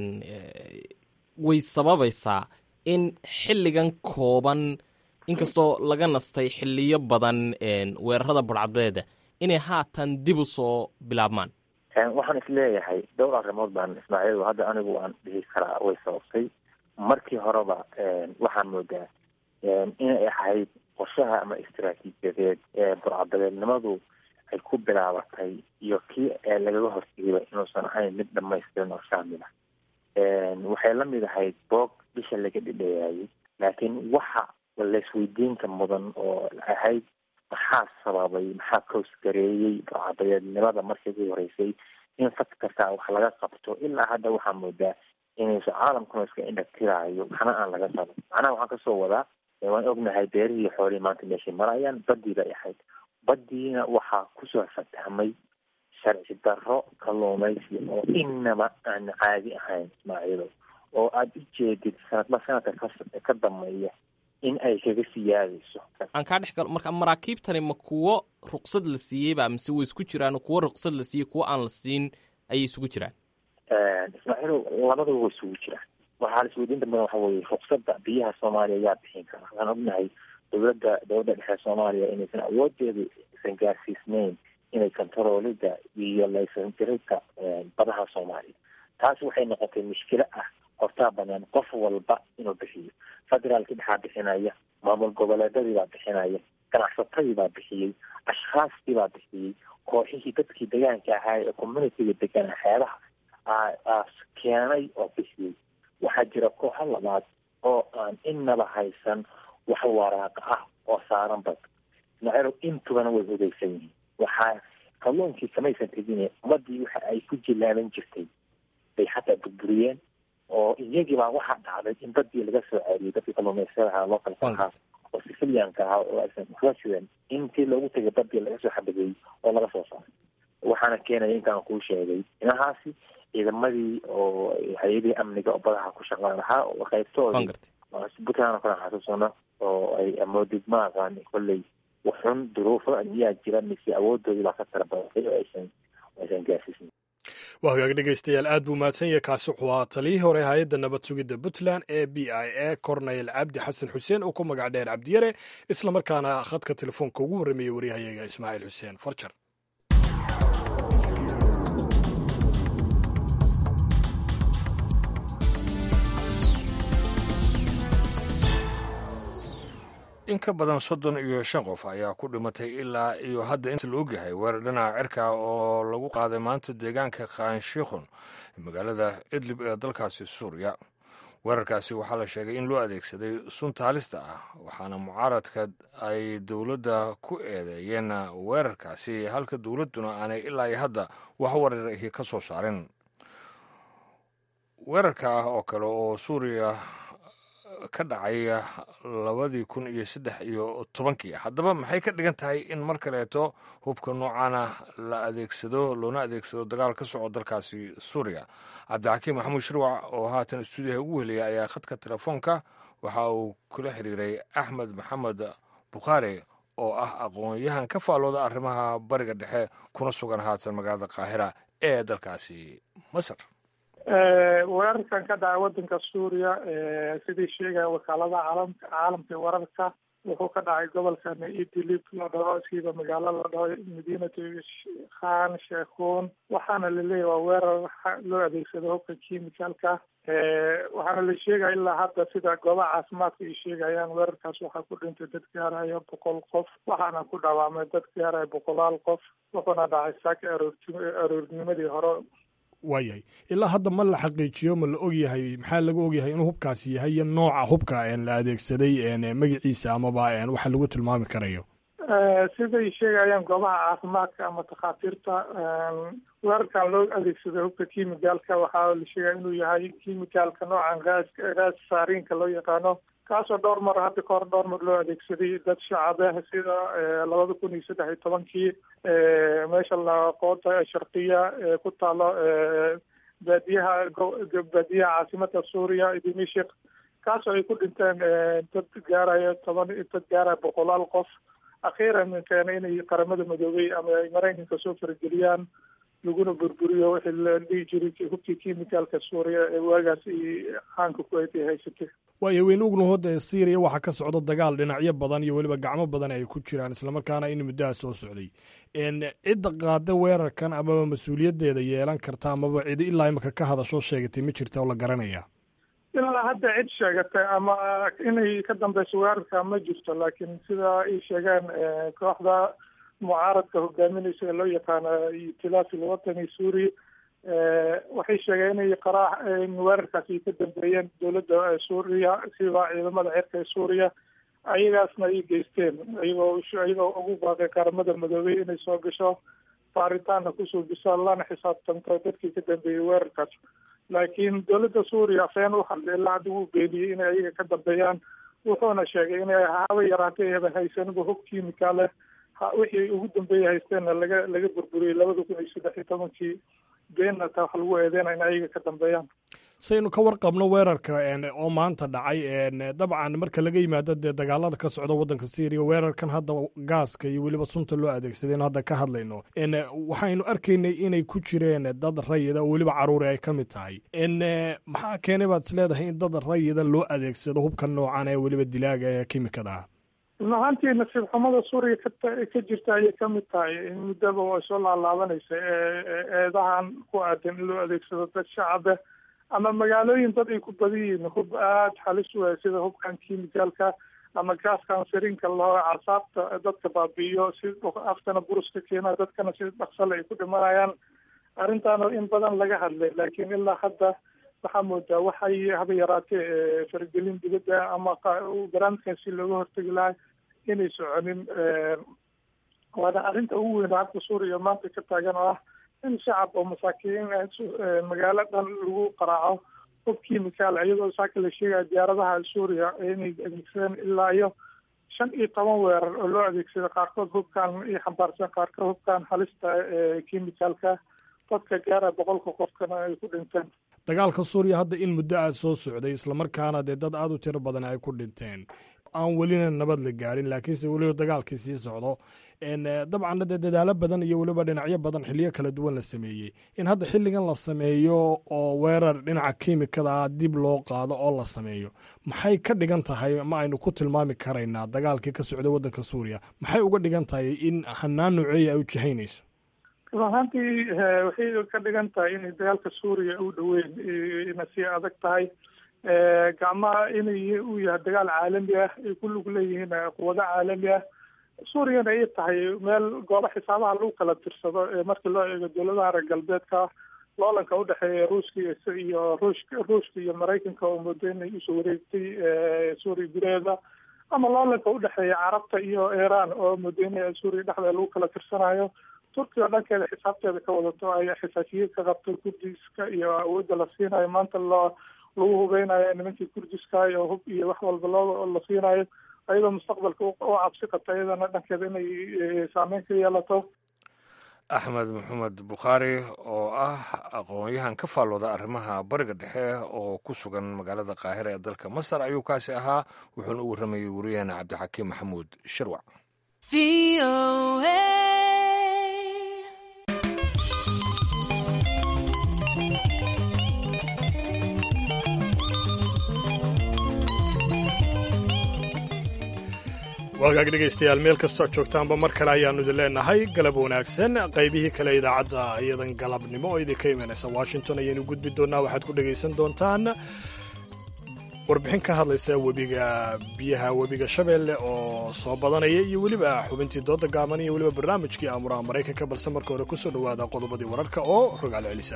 way sababaysaa in xilligan kooban inkastoo laga nastay xiliyo badan weerarada burcadbeeda inay haatan dib u soo bilaabmaan waxaan isleeyahay dhowr arrimood baan ismaaciil hadda anigu aan dhihi karaa way sababtay markii horeba waxaan moodaa inay ahayd qorshaha ama istaraatiijiyadeed ee burcadabeednimadu ay ku bilaabatay iyo kii lagaga hortegayba inuusan ahayn mid dhamaystiran oo shaamil ah waxay la mid ahayd boog bisha laga dhidheeyaayay laakiin waxa laisweydiinka mudan oo ahayd maxaa sababay maxaa koosgareeyey burcadabeednimada markii ugu horeysay in fad kastaa wax laga qabto ilaa hadda waxaa moodaa inayso caalamkuna iska indhatiraayo waxna aan laga qaban macnaha waxaan kasoo wadaa waan ognahay beerihii xoolihii maanta meeshay marayaan badii bay ahayd badiina waxaa kusoo fatahmay sharci darro kalluumaysi oo inaba aan caadi ahayn ismaaciido oo aada u jeedid sanadba sanadka ka ka dameeya in ay kaga siyaadayso aan kaa dhex galo marka maraakiibtani ma kuwo ruqsad la siiyeyba mise way isku jiraan kuwo ruqsad la siiyey kuwo aan la siin ayay isugu jiraan ismaaciilow labadaba way isugu jiraan waxaa laisweydiinta badan waxa weeye ruqsadda biyaha soomaaliya yaa bixin kara waxaan ognahay dowladda dowladda dhexe soomaaliya inaysan awoodeedu isan gaarsiisnayn inay kontaroolida iyo laysan dirirka badaha soomaaliya taasi waxay noqotay mushkilo ah hortaa banaan qof walba inuu bixiyo federaalkii dhexaa bixinaya maamul goboleedadii baa bixinaya ganacsatadii baa bixiyey ashkhaastii baa bixiyey kooxihii dadkii degaanka ahaa ee communitiga deganaa xeebaha keenay oo bixiyey waxaa jira kooxo labaad oo aan inaba haysan wax waraaqa ah oo saaran bad ismaaciilow intubana way hudaysan yihiin waxaa kalluunkii kamaysan tegine ummadii waxa ay ku jilaaban jirtay bay xataa burburiyeen oo iyagii baa waxaa dhacday in badii laga soo ceeriyey dadkii kalluumaysadaha localka ahaa oo sicilianka ahaa oo aysan waxba sidan intii loogu tegay badii laga soo xabadeeyey oo laga soo saaray waxaana keenaya intaan kuu sheegay inahaasi ciidamadii oo hay-adihii amniga oo badaha ku shaqaan lahaa oo qaybtoodii puntland oo kale xasuusano oo ay amoodid ma aqaan kolley waxun duruufo miyaa jira mise awoodoodii baa ka tala badatay oo aysan aysan gaarsiisnin waa hagaag dhegaystayaal aad buu mahadsan yahay kaasi wuxuu ahaa taliyihii hore hay-adda nabad sugidda puntland ee b i a corneyl cabdi xasan xuseen oo ku magac dheer cabdiyare islamarkaana khadka telefoonka ugu warramayey waryahayaga ismaaciil xuseen farjar in ka badan soddon iyo shan qof ayaa ku dhimatay ilaa iyo hadda inta la ogyahay weerar dhinaca cirka oo lagu qaaday maanta deegaanka khanshikhun magaalada idlib ee dalkaasi suuriya weerarkaasi waxaa la sheegay in loo adeegsaday sunta halista ah waxaana mucaaradka ay dowladda ku eedeeyeen weerarkaasi halka dowladduna aanay ilaa iyo hadda wax wararhi ka soo saarin weerarka ah oo kale oo suuriya ka dhacay labadii kun iyo saddex iyo tobankii haddaba maxay ka dhigan tahay in mar kaleeto hubka noocaana la adeegsado loona adeegsado dagaal ka soco dalkaasi suuriya cabdixakiim maxamuud shirwac oo haatan stuudiyaha ugu heliyay ayaa khadka telefoonka waxa uu kula xiriiray axmed maxamed bukhaari oo ah aqoon-yahan ka faallooda arrimaha bariga dhexe kuna sugan haatan magaalada qaahira ee dalkaasi masar weerarkan ka dhacay wadanka suuriya sidii sheegaya wakaaladaha caalamka caalamka wararka wuxuu ka dhacay gobolka idlib la dhaho siiba magaalo la dhaho madiinatu khan sheekhuun waxaana laleeyahy waa weerar loo adeegsado hubka chemicalka waxaana la sheegaya ilaa hadda sida goobaha caafimaadka ay sheegayaan weerarkaas waxaa ku dhintay dad gaaraya boqol qof waxaana ku dhawaamay dad gaaraya boqolaal qof wuxuuna dhacay saaka aroornimadii hore waayahay ilaa hadda ma la xaqiijiyo ma la ogyahay maxaa laga ogyahay inuu hubkaasi yahay iyo nooca hubka la adeegsaday magaciisa amaba waxa lagu tilmaami karayo siday sheegayaan goobaha caafimaadka ama takhaatiirta weerarkan loo adeegsaday hubka kimicalka waxaa la sheegaya inuu yahay kimicalka noocan gaas gaas saariinka loo yaqaano kaasoo dhowr mar hadda kahor dhowr mar loo adeegsaday dad shacabah sida labada kun iyo saddex iyo tobankii meesha laqoota sharqiya ee ku taalo baadiyaha baadiyaha caasimada suuriya dimishik kaasoo ay ku dhinteen dad gaaraya toban dad gaaraya boqolaal qof akhiiran keena inay qaramada madoobey ama ay maraykanka soo farageliyaan laguna burburiyo wixii la dhihi jiray hubkii kimicalka suuriya ee waagaas iyo caanka ku ay haysatay waayo weyne ugnuhoda syriya waxaa ka socda dagaal dhinacyo badan iyo weliba gacmo badan ay ku jiraan islamarkaana in muddaha soo socday cidda qaada weerarkan amaba mas-uuliyaddeeda yeelan karta amaba cidi ilaa imika ka hadashoo sheegatay ma jirta oo la garanaya ilaa hadda cid sheegatay ama inay ka dambeyso weerarka ma jirto laakiin sida ay sheegeen kooxda mucaaradka hogaaminaysa ee loo yaqaano itilaafi lwatani suuri waxay sheegeen inay qaraax weerarkaasi ka dambeeyeen dowladda suuriya sida ciidamada cirka ee suuriya ayagaasna ay geysteen iyagoo iyagoo ugu baaqay qaramada madoobey inay soo gasho baaritaanna kusoo biso lana xisaabtanto dadkii ka dambeeyey weerarkaas laakiin dowladda suuriya afeen u hadlay ilaa hadda wuu beeniyey inay ayaga ka dambeeyaan wuxuuna sheegay inay haba yaraatay eba haysaniba hub kimicale wixii ugu dambeeyay haysteenna laga laga burburiyey labada kun iyo saddex iyo tobankii beenna taa wax lagu eedeynaya in ayaga ka dambeeyaan saynu ka warqabno weerarka oo maanta dhacay dabcan marka laga yimaado dee dagaalada ka socda waddanka syriya weerarkan hadda gaaska iyo weliba sunta loo adeegsadaynu hadda ka hadlayno waxaynu arkaynay inay ku jireen dad rayida oo weliba caruuri ay ka mid tahay maxaa keenay baad is leedahay in dad rayida loo adeegsado hubka noocan ee weliba dilaaga ee kimikada ah run ahaantii nasiib xumada suuriya ka jirta ayay kamid tahay muddaba way soo laalaabanaysa eedahan ku aadan in loo adeegsado dad shacabe ama magaalooyin dad ay ku badan yihiin hub aada halis u ah sida hubkan kimicalka ama gaaskan sariinka loo casaabta dadka baabi'iyo si aftana buruska keena dadkana si dhaksale ay ku dhimanayaan arrintaana in badan laga hadlay laakiin ilaa hadda waxaa moodaa waxay haba yaraatee faragelin dibadda ama barnaamijkaasi looga hortegi lahay inay soconin waana arrinta ugu weyn hadda suuriya maanta ka taagan oo ah in shacab oo masaakiin magaalo dhan lagu qaraaco hub kimical iyadoo saaka la sheegaya diyaaradaha suuriya inay adeegsadeen ilaa iyo shan iyo toban weerar oo loo adeegsada qaarkood hubkan iyo xambaarsan qaarkood hubkan halista ee kimicalka dadka gaara boqolka qofkana ay ku dhinteen dagaalka suuriya hadda in muddo aad soo socday islamarkaana dee dad aada u tiro badan ay ku dhinteen aan welina nabad la gaadhin laakiinse weliba dagaalkii sii socdo dabcanna dee dadaalo badan iyo weliba dhinacyo badan xiliyo kala duwan la sameeyey in hadda xilligan la sameeyo oo weerar dhinaca kimikada ah dib loo qaado oo la sameeyo maxay ka dhigan tahay ma aynu ku tilmaami karaynaa dagaalkii ka socday waddanka suuriya maxay uga dhigan tahay in hanaan nooceeya ay u jihaynayso run ahaantii waxay ka dhigan tahay inay dagaalka suuriya u dhoweyn ina sii adag tahay gacmaha inay uu yahay dagaal caalami ah ay ku lug leeyihiin quwado caalami ah suuriyana ay tahay meel goobo xisaabaha lagu kala tirsado markii loo eego dowladaha reer galbeedka loolanka udhexeeya ruuska iyo ruushka ruushka iyo maraykanka oo moodo inay usoo wareegtay suuriya gudaheeda ama loolanka udhexeeya carabta iyo iran oo moodo in suuriya dhexdeeda lagu kala tirsanayo turkiya dhankeeda xisaabteeda ka wadato ay xisaakiye ka qabto kurdiska iyo awoodda la siinayo maanta loo lagu hubeynayo nimankii kurdiska iyo hub iyo wax walba loo la siinayo ayadoo mustaqbalka u cabsi qabta iyadana dhankeeda inay saameyn ka yeelato axmed maxamed bukhaari oo ah aqoon-yahan ka faallooda arrimaha bariga dhexe oo ku sugan magaalada qaahira ee dalka masar ayuu kaasi ahaa wuxuuna u warramayay wariyaheena cabdixakiim maxamuud shirwac waagaag dhegaystayaal meel kastoo ad joogtaanba mar kale ayaannu idin leenahay galab wanaagsan qaybihii kale idaacadda iyadan galabnimo oo idinka imanaysa washington ayaynu gudbi doonnaa waxaad ku dhegaysan doontaan warbixin ka hadlaysa webiga biyaha webiga shabeelle oo soo badanaya iyo weliba xubintii dooda gaaban iyo weliba barnaamijkii aamuraha maraykanka balse marka hore ku soo dhowaada qodobadii wararka oo rogaal celisa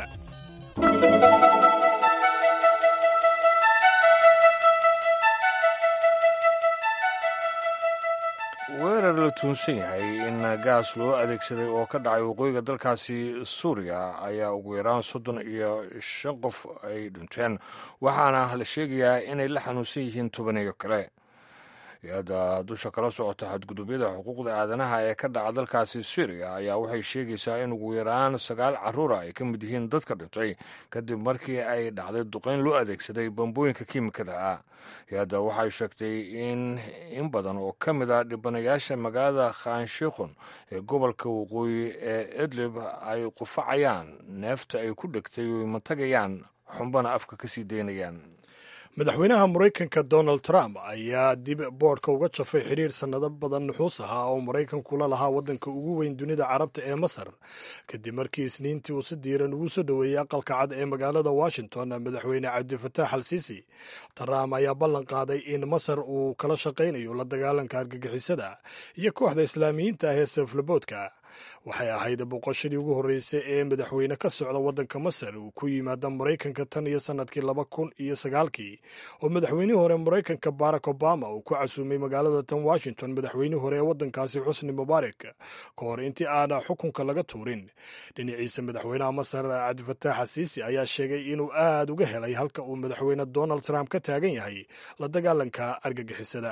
weerar la tuunsan yahay in gaas loo adeegsaday oo ka dhacay waqooyiga dalkaasi suuriya ayaa ugu yaraan soddon iyo shan qof ay dhinteen waxaana la sheegayaa inay la xanuunsan yihiin tobaneeyo kale hay-adda dusha kala socota xadgudubyada xuquuqda aadanaha ee ka dhaca dalkaasi syriya ayaa waxay sheegaysaa in ugu yaraan sagaal caruura ay ka mid yihiin dadka dhintay kadib markii ay dhacday duqeyn loo adeegsaday bambooyinka kiimikada ah hay-adda waxay sheegtay in in badan oo ka mid a dhibanayaasha magaalada khanshikhun ee gobolka waqooyi ee idlib ay qufacayaan neefta ay ku dhegtay oy matagayaan xumbana afka ka sii daynayaan madaxweynaha maraykanka donald trump ayaa dib boodhka uga jafay xidhiir sannado badan nuxuus ahaa oo maraykankula lahaa waddanka ugu weyn dunida carabta ee masar kadib markii isniintii uu si diiran ugu soo dhoweeyey aqalka cad ee magaalada washington madaxweyne cabdifatax al siisi trump ayaa ballan qaaday in masar uu kala shaqaynayo la dagaalanka argagixisada iyo kooxda islaamiyiinta ah ee saflaboodka waxay ahayd boqoshadii ugu horreysay ee madaxweyne ka socda waddanka masar uu ku yimaada maraykanka tan iyo sannadkii laba kun iyo sagaalkii oo madaxweynihii hore maraykanka barack obama uu ku casuumay magaalada tan washington madaxweynihii hore ee waddankaasi xusni mubaarak ka hor intii aana xukunka laga tuurin dhinaciisa madaxweynaha masar cabdifatax xasiisi ayaa sheegay inuu aad uga helay halka uu madaxweyne donald trump ka taagan yahay la dagaalanka argagixisada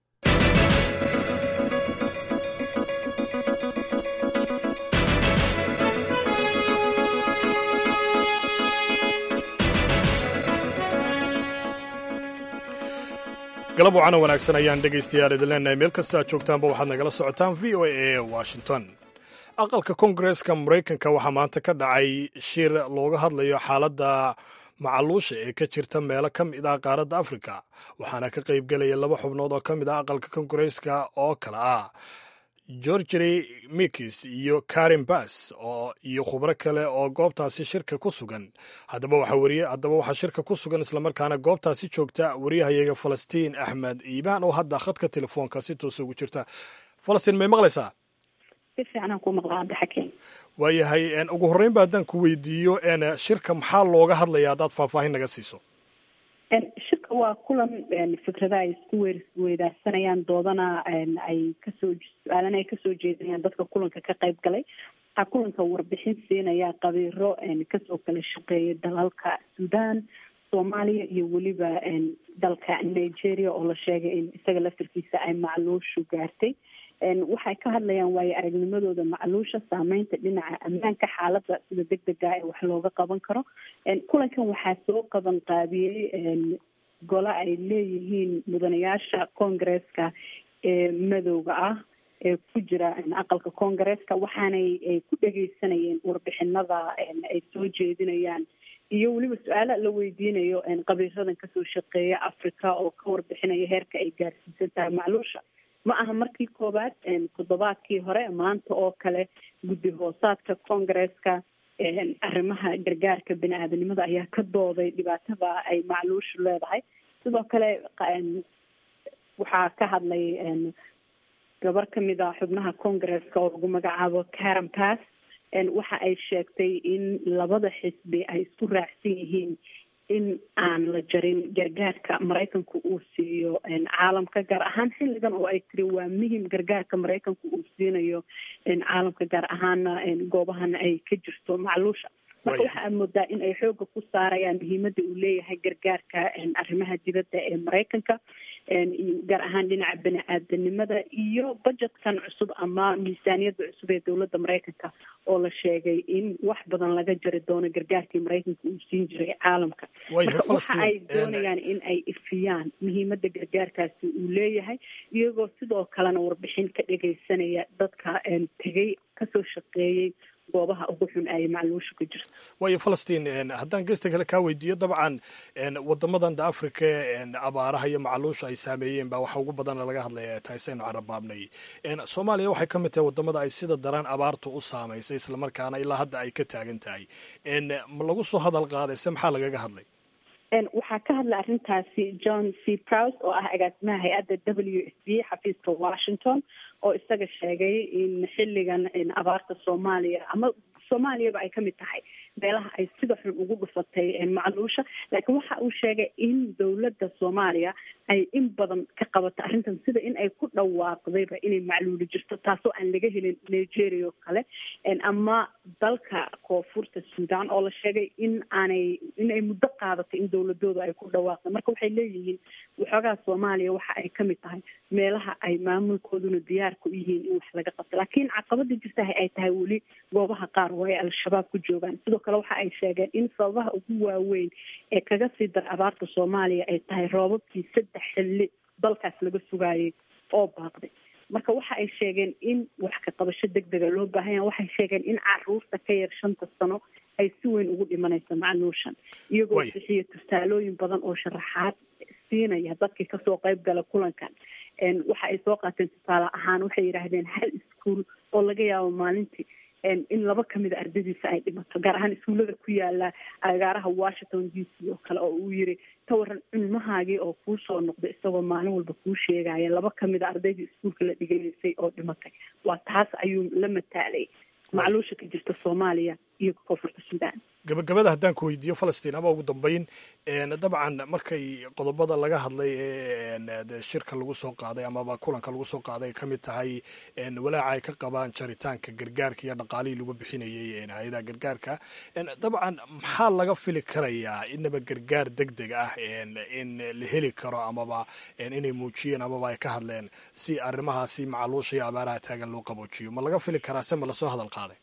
galab wacana wanaagsan ayaan dhegaystayaal idin leenahay meel kastoo aad joogtaanba waxaad nagala socotaan v o a ee washington aqalka koongareeska maraykanka waxaa maanta ka dhacay shir looga hadlayo xaaladda macaluusha ee ka jirta meelo ka mid ah qaaradda afrika waxaana ka qayb gelaya laba xubnood oo ka mid ah aqalka koongareeska oo kale ah georgery mikis iyo karin bass oo iyo khubro kale oo goobtaasi shirka ku sugan haddaba waxaa wariye haddaba waxaa shirka ku sugan islamarkaana goobtaasi joogta wariyahayaga falastiin axmed iibaan oo hadda khadka telefoonka si toosa ugu jirta falastiin may maqlaysaa si fiicanaan ku maqlaa cabdixakiim waayahay ugu horreyn ba haddaan ku weydiiyo shirka maxaa looga hadlaya haddaad faahfaahin naga siiso shirka waa kulan fikrada ay isku weer weedaarsanayaan doodana ay kasoo su-aalana ay kasoo jeedinayaan dadka kulanka ka qayb galay waxaa kulanka warbixin siinaya qabiiro kasoo kala shaqeeya dalalka sudan soomaaliya iyo weliba dalka nigeria oo la sheegay in isaga laftarkiisa ay macluushu gaartay waxay ka hadlayaan waayo aragnimadooda macluusha saameynta dhinaca ammaanka xaaladda sida deg dega ee wax looga qaban karo kulankan waxaa soo qaban qaabiyey gole ay leeyihiin mudanayaasha koongareeska ee madowga ah ee ku jira aqalka koongareeska waxaanay ku dhegeysanayeen warbixinada ay soo jeedinayaan iyo weliba su-aala la weydiinayo qabiiradan kasoo shaqeeya africa oo ka warbixinaya heerka ay gaarsiisan tahay macluusha ma aha markii koowaad toddobaadkii hore maanta oo kale guddi hoosaadka koongareeska arrimaha gargaarka bini aadanimada ayaa ka dooday dhibaatada ay macluushu leedahay sidoo kale waxaa ka hadlay gabar kamid a xubnaha koongareeska oo lagu magacaabo karen pass waxa ay sheegtay in labada xisbi ay isku raacsan yihiin in aan la jarin gargaarka maraykanku uu siiyo caalamka gaar ahaan xilligan oo ay tiri waa muhim gargaarka maraykanku uu siinayo caalamka gaar ahaana goobahana ay ka jirto macluusha marka waxa aad moodaa in ay xooga ku saarayaan muhiimada uu leeyahay gargaarka arrimaha dibadda ee maraykanka gaar ahaan dhinaca bani aadanimada iyo budgetkan cusub ama miisaaniyadda cusub ee dowladda maraykanka oo la sheegay in wax badan laga jari doono gargaarkii maraykanka uu siin jiray caalamka marka waxa ay doonayaan in ay ifiyaan muhiimada gargaarkaasi uu leeyahay iyagoo sidoo kalena warbixin ka dhegaysanaya dadka tegay kasoo shaqeeyey goobaha ugu xun ay macluusha ku jirto waayo falastiin haddaan gesta kale kaa weydiiyo dabcan wadamadan da africa abaaraha iyo macluusha ay saameeyeen baa waxa ugu badana laga hadlaya taasaynu carabaabnay soomaaliya waxay ka mid tahay wadamada ay sida daran abaartu u saamaysay islamarkaana ilaa hadda ay ka taagan tahay ma lagu soo hadal qaaday se maxaa lagaga hadlay waxaa ka hadlay arrintaasi john c prouse oo ah agaasimaha hay-adda w s b xafiiska washington oo isaga sheegay in xilligan abaarta soomaaliya ama soomaaliyaba ay kamid tahay meelaha ay sida xun ugu dhufatay macluusha laakiin waxa uu sheegay in dowladda soomaaliya ay in badan ka qabato arrintan sida in ay ku dhawaaqdayba inay macluuli jirto taasoo aan laga helin nigeria oo kale ama dalka koonfurta sudan oo la sheegay in aanay in ay muddo qaadatay in dowladooda ay ku dhawaaqda marka waxay leeyihiin waxoogaa soomaaliya waxa ay kamid tahay meelaha ay maamulkooduna diyaarka u yihiin in wax laga qabto laakiin caqabada jirta ay tahay weli goobaha qaar oo ay al-shabaab ku joogaan sidoo kale waxa ay sheegeen in sababaha ugu waaweyn ee kaga sii dar abaarta soomaaliya ay tahay roobabkii saddex xilli dalkaas laga sugaayay oo baaqday marka waxa ay sheegeen in wax ka qabasho deg dega loo baahan yaha waxay sheegeen in caruurta ka yar shanta sano ay si weyn ugu dhimanayso macluushan iyagoo bixiya tusaalooyin badan oo sharaxaad siinaya dadkii kasoo qayb gala kulankan waxa ay soo qaateen tusaale ahaan waxay yidhaahdeen hal iskuol oo laga yaabo maalintii in laba kamida ardadiisa ay dhimato gaar ahaan iskuullada ku yaala agaaraha washington d c oo kale oo uu yiri ka waran cilmahaagii oo kuu soo noqday isagoo maalin walba kuu sheegaya laba kamida ardaydii iskuulka la dhiganaysay oo dhimatay waa taas ayuu la mataalay macluusha ka jirta soomaaliya iyo koonfurta sudan gabagabada haddaan ku weydiiyo falastiin ama ugu dambeyn dabcan markay qodobada laga hadlay ee shirka lagu soo qaaday amaba kulanka lagu soo qaaday ka mid tahay walaaca ay ka qabaan jaritaanka gargaarka iyo dhaqaalihii lagu bixinayay hay-adaha gargaarka dabcan maxaa laga fili karayaa inaba gargaar deg deg ah in la heli karo amaba inay muujiyeen amaba ay ka hadleen si arrimahaasi macluusha iyo abaaraha taagan loo qaboojiyo ma laga fili karaa se ma lasoo hadal qaaday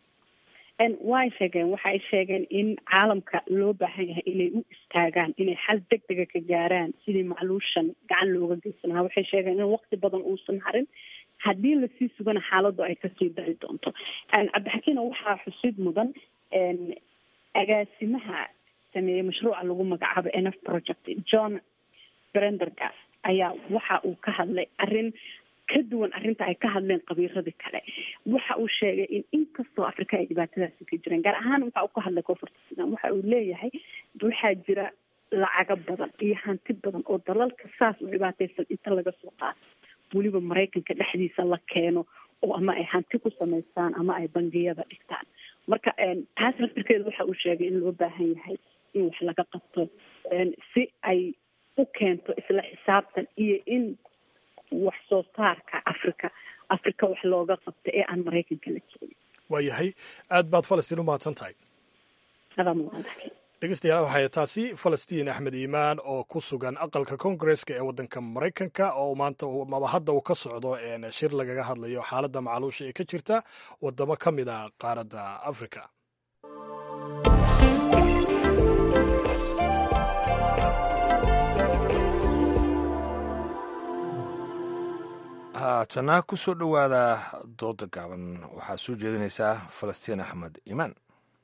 way sheegeen waxa ay sheegeen in caalamka loo baahan yahay inay u istaagaan inay xal deg dega ka gaaraan sidii macluushan gacan looga geysan lahaa waxay sheegeen in waqti badan uusan harin haddii lasii sugana xaaladdu ay kasii dari doonto cabdixakiina waxaa xusid mudan agaasimaha sameeyey mashruuca lagu magacaabo nf project john brendergas ayaa waxa uu ka hadlay arrin ka duwan arrinta ay ka hadleen qabiiradii kale waxa uu sheegay in inkastoo afrika ay dhibaatadaasi ka jireen gaar ahaan waxa uu ka hadlay koonfurta sudan waxa uu leeyahay waxaa jira lacago badan iyo hanti badan oo dalalka saas u dhibaataysan inta laga soo qaato weliba maraykanka dhexdiisa la keeno oo ama ay hanti ku samaystaan ama ay bangiyada dhigtaan marka taas laftirkeeda waxa uu sheegay in loo baahan yahay in wax laga qabto si ay u keento isla xisaabtan iyo in wax soo saarka africa africa wax looga qabto ee aan maraykanka la keenin waayahay aad baad falastiin u mahadsan tahay dhegeystayaal waxay taasi falastiin axmed iimaan oo ku sugan aqalka koongareska ee waddanka maraykanka oo maanta maba hadda uu ka socdo shir lagaga hadlayo xaaladda macluusha ee ka jirta waddamo ka mid a qaaradda africa haatana ku soo dhowaada dooda gaaban waxaa soo jeedinaysaa falastiin axmed iimaan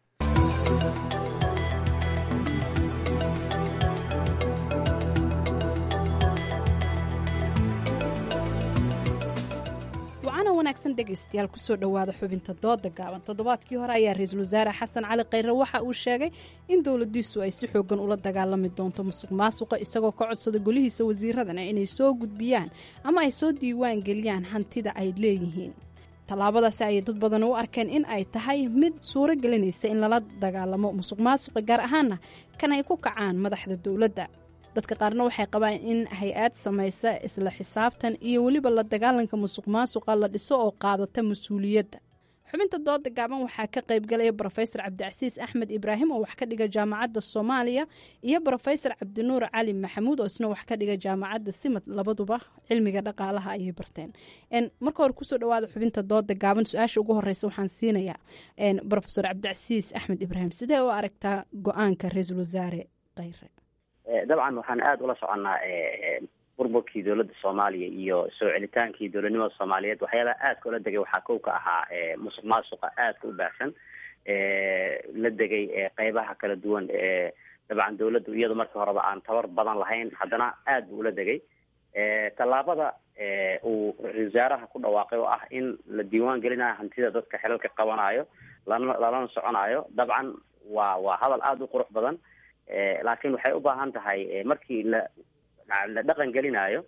wacana wanaagsan dhegaystayaal kusoo dhowaada xubinta dooda gaaban toddobaadkii hore ayaa ra-iisul wasaare xasan cali khayre waxa uu sheegay in dowladiisu ay si xoogan ula dagaalami doonto musuq maasuqa isagoo ka codsada golihiisa wasiiradana inay soo gudbiyaan ama ay soo diiwaan geliyaan hantida ay leeyihiin tallaabadaasi ayay dad badan u arkeen in ay tahay mid suuro gelinaysa in lala dagaalamo musuq maasuqa gaar ahaana kan ay ku kacaan madaxda dowladda dadka qaarna waxay qabaan in hay-ad samaysa isla xisaabtan iyo weliba la dagaalanka musuq maasuqa la dhiso oo qaadata mas-uuliyadda xubinta dooda gaaban waxaa ka qaybgalaya brofesor cabdicasiis axmed ibraahim oo wax ka dhiga jaamacadda soomaaliya iyo brofesor cabdinuur cali maxamuud oo isna wax ka dhiga jaamacadda simad labaduba cilmiga dhaqaalaha ayay barteen marka hore kusoo dhawaada xubinta dooda gaaban su-aasha ugu horeysa waxaan siinayaa brofesor cabdicasiis axmed ibraahim sidee u aragtaa go-aanka ra-iisul wasaare kheyre dabcan waxaan aada ula soconnaa burburkii dowladda soomaaliya iyo soo celitaankii dowladnimada soomaaliyeed waxyaalaha aadka ula degay waxaa kow ka ahaa musuq maasuqa aadka u baahsan la degay qeybaha kala duwan ee dabcan dowladdu iyadu markii horeba aan tabar badan lahayn haddana aad buu ula degay tallaabada uu ra-isul wasaaraha ku dhawaaqay oo ah in la diiwaan gelinayo hantida dadka xelalka qabanayo lana lalana soconayo dabcan waa waa hadal aada u qurux badan laakiin waxay u baahan tahay markii la la dhaqan gelinayo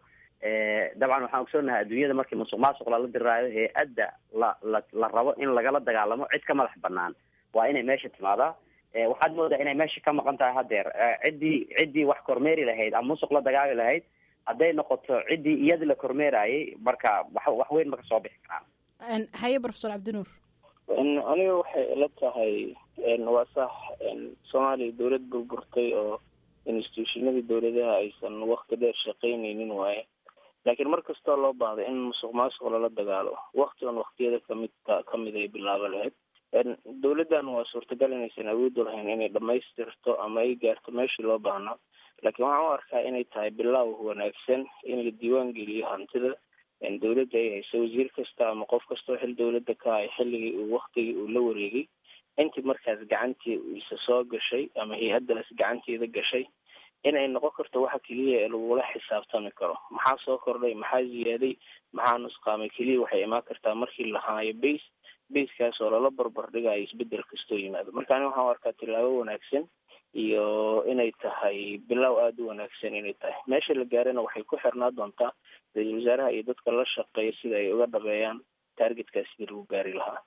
dabcan waxaan ogsoonahay adduunyada markii musuq maasuq lala diraayo hay-adda la la la rabo in lagala dagaalamo cid ka madax banaan waa inay meesha timaadaa waxaad moodaa inay meesha ka maqan tahay haddeer ciddii ciddii wax kormeeri lahayd ama musuq la dagaali lahayd hadday noqoto ciddii iyada la kormeerayay marka wax wax weyn ma ka soo bixi karaan haye profesor cabdinuur aniga waxay ila tahay waa sax soomaaliya dowlad burburtay oo institutionadii dowladaha aysan wakti dheer shaqaynaynin waaye laakiin mar kastoo loo baahday in musuq maasuq lala dagaalo wakti on waktiyada kamid kamid ay bilaabo lahayd dowladdan waa suurtagal inaysan awoodi lahayn inay dhamaystirto ama ay gaarto meeshii loo baahnaa laakiin waxaan u arkaa inay tahay bilaaw wanaagsan in la diiwaan geliyo hantida dowladda ay hayso wasiir kasta ama qof kastoo xil dowladda ka hay xilligii uu waktigii uu la wareegay intii markaas gacantii isa soo gashay ama hay-addaas gacanteeda gashay inay noqon karto waxa keliya ee lagula xisaabtami karo maxaa soo kordhay maxaa ziyaaday maxaa nusqaamay keliya waxay imaan kartaa markii la haayo base basekaas oo lala barbar dhigayo isbedel kastoo yimaado marka ani waxaan u arkaa tilaabo wanaagsan iyo inay tahay bilow aada u wanaagsan inay tahay meesha la gaarana waxay ku xirnaa doontaa ra-iisul wasaaraha iyo dadka la shaqeeya sida ay uga dhabeeyaan taargetkaas sidii lagu gaari lahaa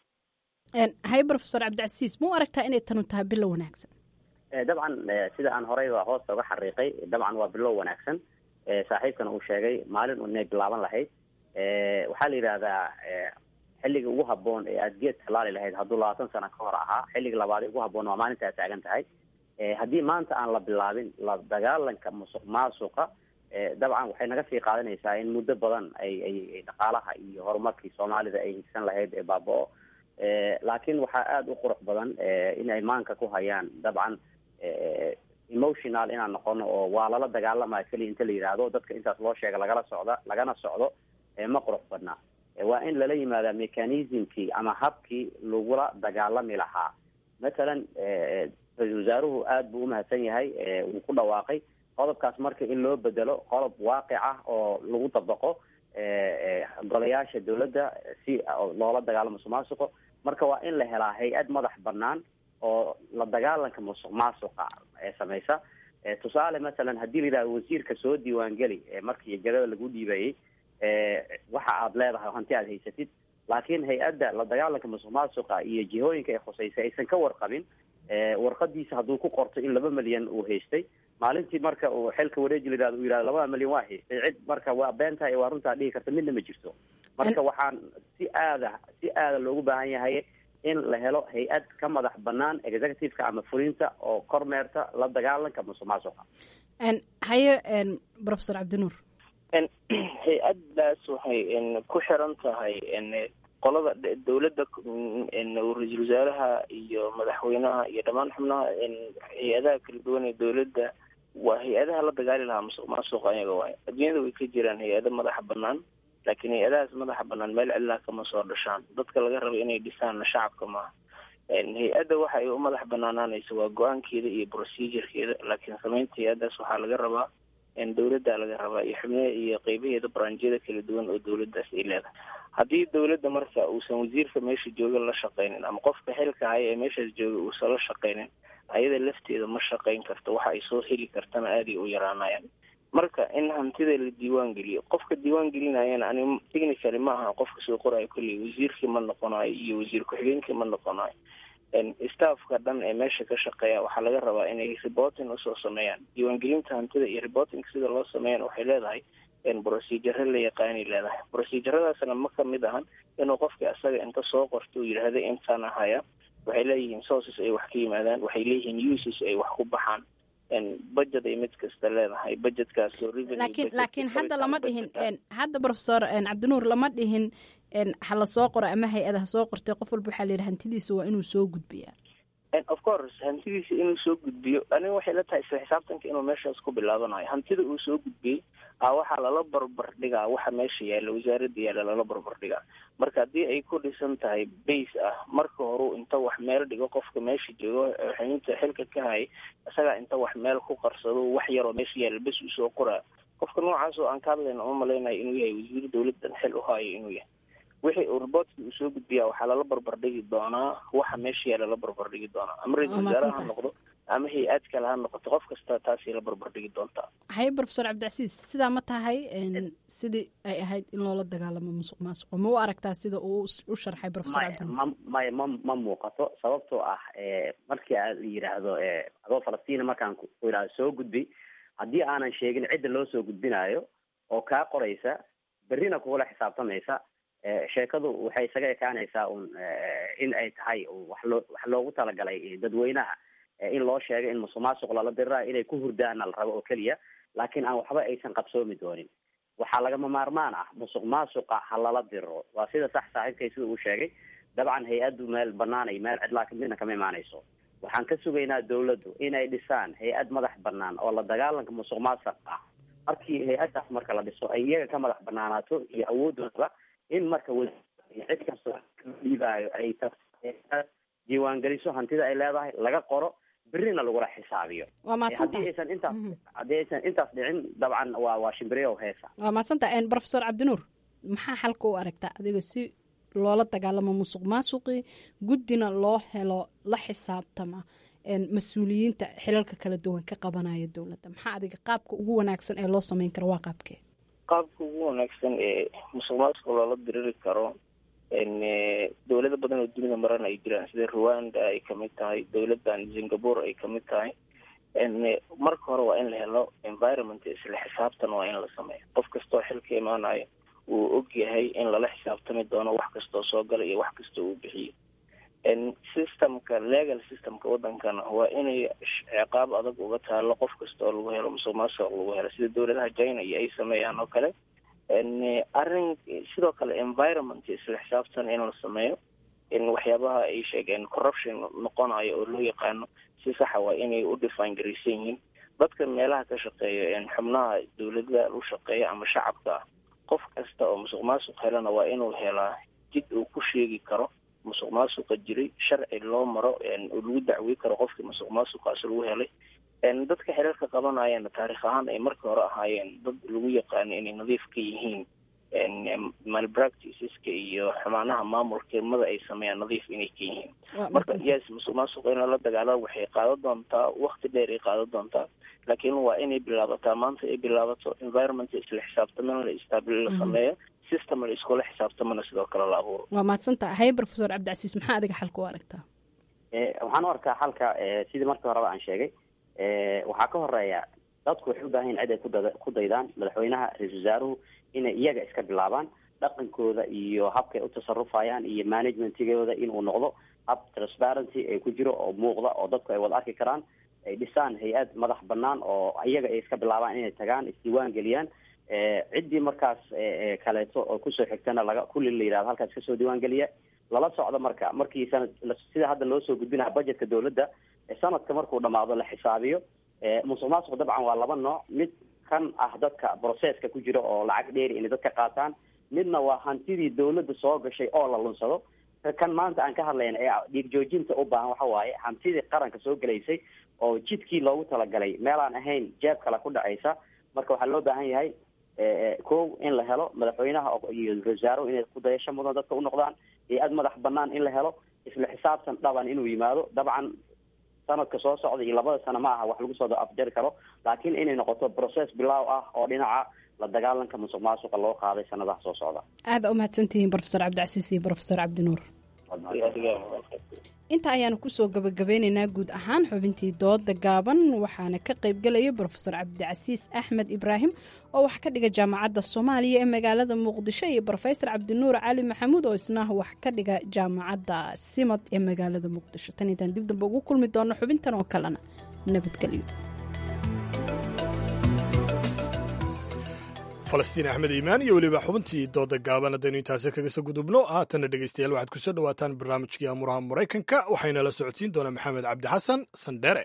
haye profesor cabdicasiis ma u aragtaa inay tanu tahay bilow wanaagsan dabcan sida aan horeyba hoosta uga xariiqay dabcan waa bilow wanaagsan saaxiibkana uu sheegay maalin un inay bilaaban lahayd waxaa la yidhaahdaa xilliga ugu haboon ee aada geed talaali lahayd hadduu labaatan sano ka hor ahaa xilliga labaad ugu haboon waa maalinta aad taagan tahay haddii maanta aan la bilaabin la dagaalanka musuq maasuqa dabcan waxay naga sii qaadanaysaa in muddo badan ay ay dhaqaalaha iyo horumarkii soomaalida ay higsan lahayd ee baaba-o laakiin waxaa aada u qurux badan in ay maanka ku hayaan dabcan emotional inaan noqono oo waa lala dagaalamaya keliya inta la yidhaahdo dadka intaas loo sheega lagala socda lagana socdo ma qurux badna waa in lala yimaadaa mechanismkii ama habkii lagula dagaalami lahaa mathalan ra-isul wasaaruhu aada buu umahadsan yahay wuu ku dhawaaqay qodobkaas marka in loo bedelo qodob waaqic ah oo lagu dabaqo golayaasha dowladda si loola dagaalamo musuq maasuqo marka waa in la helaa hay-ad madax banaan oo la dagaalanka musuq maasuqa ee samaysa tusaale masalan haddii la yidhahdo wasiirka soo diiwaangeli markii jagada lagu dhiibayay waxa aad leedahay oo hanti aad haysatid laakiin hay-adda la dagaalanka musuq maasuqa iyo jihooyinka ay khuseysay aysan ka warqabin warqadiisa hadduu ku qorto in laba milyan uu haystay maalintii marka uu xilka wareeji la yihahdo uu yihahdo labada milyan waa haystay cid marka waa beentahay waa runtaa dhihi karta midna ma jirto marka waxaan si aada si aada loogu baahan yahay in la helo hay-ad ka madax banaan executiveka ama fulinta oo kormeerta la dagaalanka musuq maasuqa haye profesor cabdinuur hay-addaas waxay ku xiran tahay qolada dowladda ra-iisul wasaaraha iyo madaxweynaha iyo dhammaan xubnaha hay-adaha kala duwan ee dowladda waa hay-adaha la dagaali lahaa musuq maasuq ayaga waay adduunyada way ka jiraan hay-ado madaxa banaan laakiin hay-adahaas madaxa banaan meel cidlaa kama soo dhashaan dadka laga raba inay dhisaanna shacabka maaha hay-adda waxa ay u madax banaanaanaysa waa go-aankeeda iyo procedurekeeda laakiin samaynta hay-addaas waxaa laga rabaa dowladda laga rabaa iyo xubnaha iyo qeybaheeda branjyada kala duwan oo dowladdaas ay leedahay haddii dowladda marka uusan wasiirka meesha jooga la shaqaynin ama qofka xilka haya ee meeshaas jooga uusan la shaqaynin ayada lafteeda ma shaqayn karto waxa ay soo heli kartana aaday u yaraanayaan marka in hantida la diiwaan geliyo qofka diiwaan gelinayana ani technically ma aha qofka soo qorayo kolley wasiirkii ma noqonayo iyo wasiir ku-xigeenkii ma noqonayo staffka dhan ee meesha ka shaqeeya waxaa laga rabaa inay reporting usoo sameeyaan diiwaangelinta hantida iyo reporting sida loo sameeyana waxay leedahay procedure la yaqaanay leedahay proceduradaasna ma kamid ahan inuu qofka asaga inta soo qorto uu yidhaahda intaan ahaya waxay leeyihiin sources ay wax ka yimaadaan waxay leeyihiin uses ay wax ku baxaan budget ay mid kasta leedahay budgetkaas laakiin laakiin hadda lama dhihin hadda professor cabdinuur lama dhihin ha la soo qoro ama hay-ada ha soo qortay qof walba waxaa la yidhi hantidiisa waa inuu soo gudbiyaa of course hantidiisa inuu soo gudbiyo aniga waxay la tahay isla xisaabtanka inuu meeshaas ku bilaabanayo hantida uu soo gudbiyey a waxaa lala barbar dhigaa waxa meesha yaalla wasaaradda yaalla lala barbar dhigaa marka haddii ay ku dhisan tahay base ah marka horu inta wax meel dhigo qofka meesha joogo xubinta xilka ka hayay isagaa inta wax meel ku qarsado wax yaroo meesha yaalla bes uu soo qoraa qofka noocaas oo aan ka hadlayna uma malaynayo inuu yahay wasiir dawladdan xil u haayo inuu yahay wixii uu reportkii uu soo gudbiyaa waxaa lala barbardhigi doonaa waxa meesha yaalla la barbardhigi doonaa ama ra-isul wasaare ha noqdo ama hay-ad kale ha noqoto qof kasta taasay la barbardhigi doontaa haye professor cabdicasiis sidaa ma tahay sidii ay ahayd in loola dagaalamo musuq maasuqo ma u aragtaa sida uu u sharxay professor cabdinuur maya ma ma muuqato sababtoo ah markii a la yidhaahdo adoo falastiina markaan ku yidhahdo soo gudbi haddii aanan sheegin cidda loo soo gudbinayo oo kaa qoraysa berrina kugula xisaabtamaysa sheekadu waxay isaga ekaanaysaa un in ay tahay wax loo wax loogu talagalay dadweynaha in loo sheego in musuq maasuq lala dirirayo inay ku hurdaana la rabo oo keliya laakiin aan waxba aysan qabsoomi doonin waxaa lagama maarmaan ah musuq maasuqa ha lala diriro waa sida sax saaxiibkay sida uu sheegay dabcan hay-addu meel banaanay meel cidlaa midna kama imaanayso waxaan ka sugaynaa dawladdu inay dhisaan hay-ad madax banaan oo la dagaalanka musuq maasuq ah markii hay-addaas marka la dhiso ay iyaga ka madax banaanaato iyo awoodooda in marka cid kastoo dhiibaayo ay diiwaangeliso hantida ay leedahay laga qoro berrina lagula xisaabiyo waa mahadsanta haddii aysan intaas haddii aysan intaas dhicin dabcan waa waa shimbiriyo heesa waa mahadsanta professor cabdinuur maxaa xalka u aragtaa adiga si loola dagaalamo musuq maasuqii guddina loo helo la xisaabtama mas-uuliyiinta xilalka kala duwan ka qabanaya dowladda maxaa adiga qaabka ugu wanaagsan ee loo sameyn karo waa qaabkee qaabka ugu wanaagsan ee musuq maasuqa loola diriri karo dowlado badan oo dunida maran ay jiraan sida rwanda ay kamid tahay dowladan singapore ay kamid tahay marka hore waa in la helo environment isla xisaabtan waa in la sameeyo qof kastoo xilka imaanayo uu og yahay in lala xisaabtami doono wax kastoo soo gala iyo wax kastoo uu bixiyo systemka legal systemka wadankana waa inay ciqaab adag uga taalo qof kasta oo lagu helo musuq maasuq lagu helo sida dowladaha china iyo ay sameeyaan oo kale arrin sidoo kale environment isla xisaabtan in la sameeyo in waxyaabaha ay sheegeen corruption noqonayo oo loo yaqaano si saxa waa inay u define garaysan yihiin dadka meelaha ka shaqeeya xubnaha dowladda u shaqeeya ama shacabka ah qof kasta oo musuq maasuq helana waa inuu helaa jid uu ku sheegi karo musuq maasuqa jiray sharci loo maro oo lagu dacwey karo qofkii musuq maasuqaas lagu helay dadka xelalka qabanayana taarikh ahaan ay markii hore ahaayeen dad lagu yaqaano inay nadiif ka yihiin malpracticeska iyo xumaanaha maamulkeemada ay sameeyaan nadiif inay ka yihiin marka yes musuq maasuq in lala dagaalo waxay qaado doontaa wakti dheer ay qaado doontaa laakiin waa inay bilaabataa maanta ay bilaabato environment isla xisaabtamana la istaabil la sameeyo system la iskula xisaabtamana sidoo kale la abuuro waa mahadsanta haye professor cabdicasiis maxaa adiga xalka u aragtaa waxaan u arkaa xalka sidii markii horeba aan sheegay waxaa ka horeeya dadku waxay u baahan yihin cid ay kuda ku daydaan madaxweynaha ra-isul wasaaruhu inay iyaga iska bilaabaan dhaqankooda iyo habkay u tasarufayaan iyo managementigooda inuu noqdo hab transparency ay ku jiro oo muuqda oo dadku ay wada arki karaan ay dhisaan hay-ad madax banaan oo iyaga ay iska bilaabaan inay tagaan isdiiwaan geliyaan ciddii markaas kaleeto oo kusoo xigtana laga kulli la yidhahdo halkaas kasoo diiwaan geliya lala socdo marka markii sanad sida hadda loo soo gudbinaha budgetka dowladda sanadka markuu dhamaado la xisaabiyo musuq maasuq dabcan waa laba nooc mid kan ah dadka processka ku jira oo lacag dheeri inay dadka qaataan midna waa hantidii dowladda soo gashay oo la lunsado kan maanta aan ka hadlayna ee dhiig joojinta u baahan waxa waaye hantidii qaranka soo gelaysay oo jidkii loogu talagalay meelaan ahayn jeeb kale ku dhacaysa marka waxaa loo baahan yahay kow in la helo madaxweynaha iyo wasaaruhu inay kudayasho mudan dadka u noqdaan hay-ad madax banaan in la helo isla xisaabtan dhaban inuu yimaado dabcan sanadka soo socda iyo labada sano ma aha wax lagu soo afjari karo laakiin inay noqoto process bilaaw ah oo dhinaca la dagaalanka musuq maasuqa loo qaaday sanadaha soo socda aada u mahadsantihiin profesor cabdicasiis iyo profesor cabdinuur inta ayaanu kusoo gabagabeyneynaa guud ahaan xubintii dooda gaaban waxaana ka qaybgelaya brofesor cabdicasiis axmed ibraahim oo wax ka dhiga jaamacadda soomaaliya ee magaalada muqdisho iyo brofesor cabdinuur cali maxamuud oo isna wax ka dhiga jaamacadda simad ee magaalada muqdisho tan intaan dib dambe ugu kulmi doono xubintan oo kalena nabadgelyo falastiin axmed iimaan iyo weliba xubintii dooda gaaban haddaynu intaasi kaga soo gudubno haatanna dhegeystayaal waxaad kusoo dhowaataan barnaamijkii amuraha maraykanka waxayna la socodsiin doonaa maxamed cabdi xasan sandheere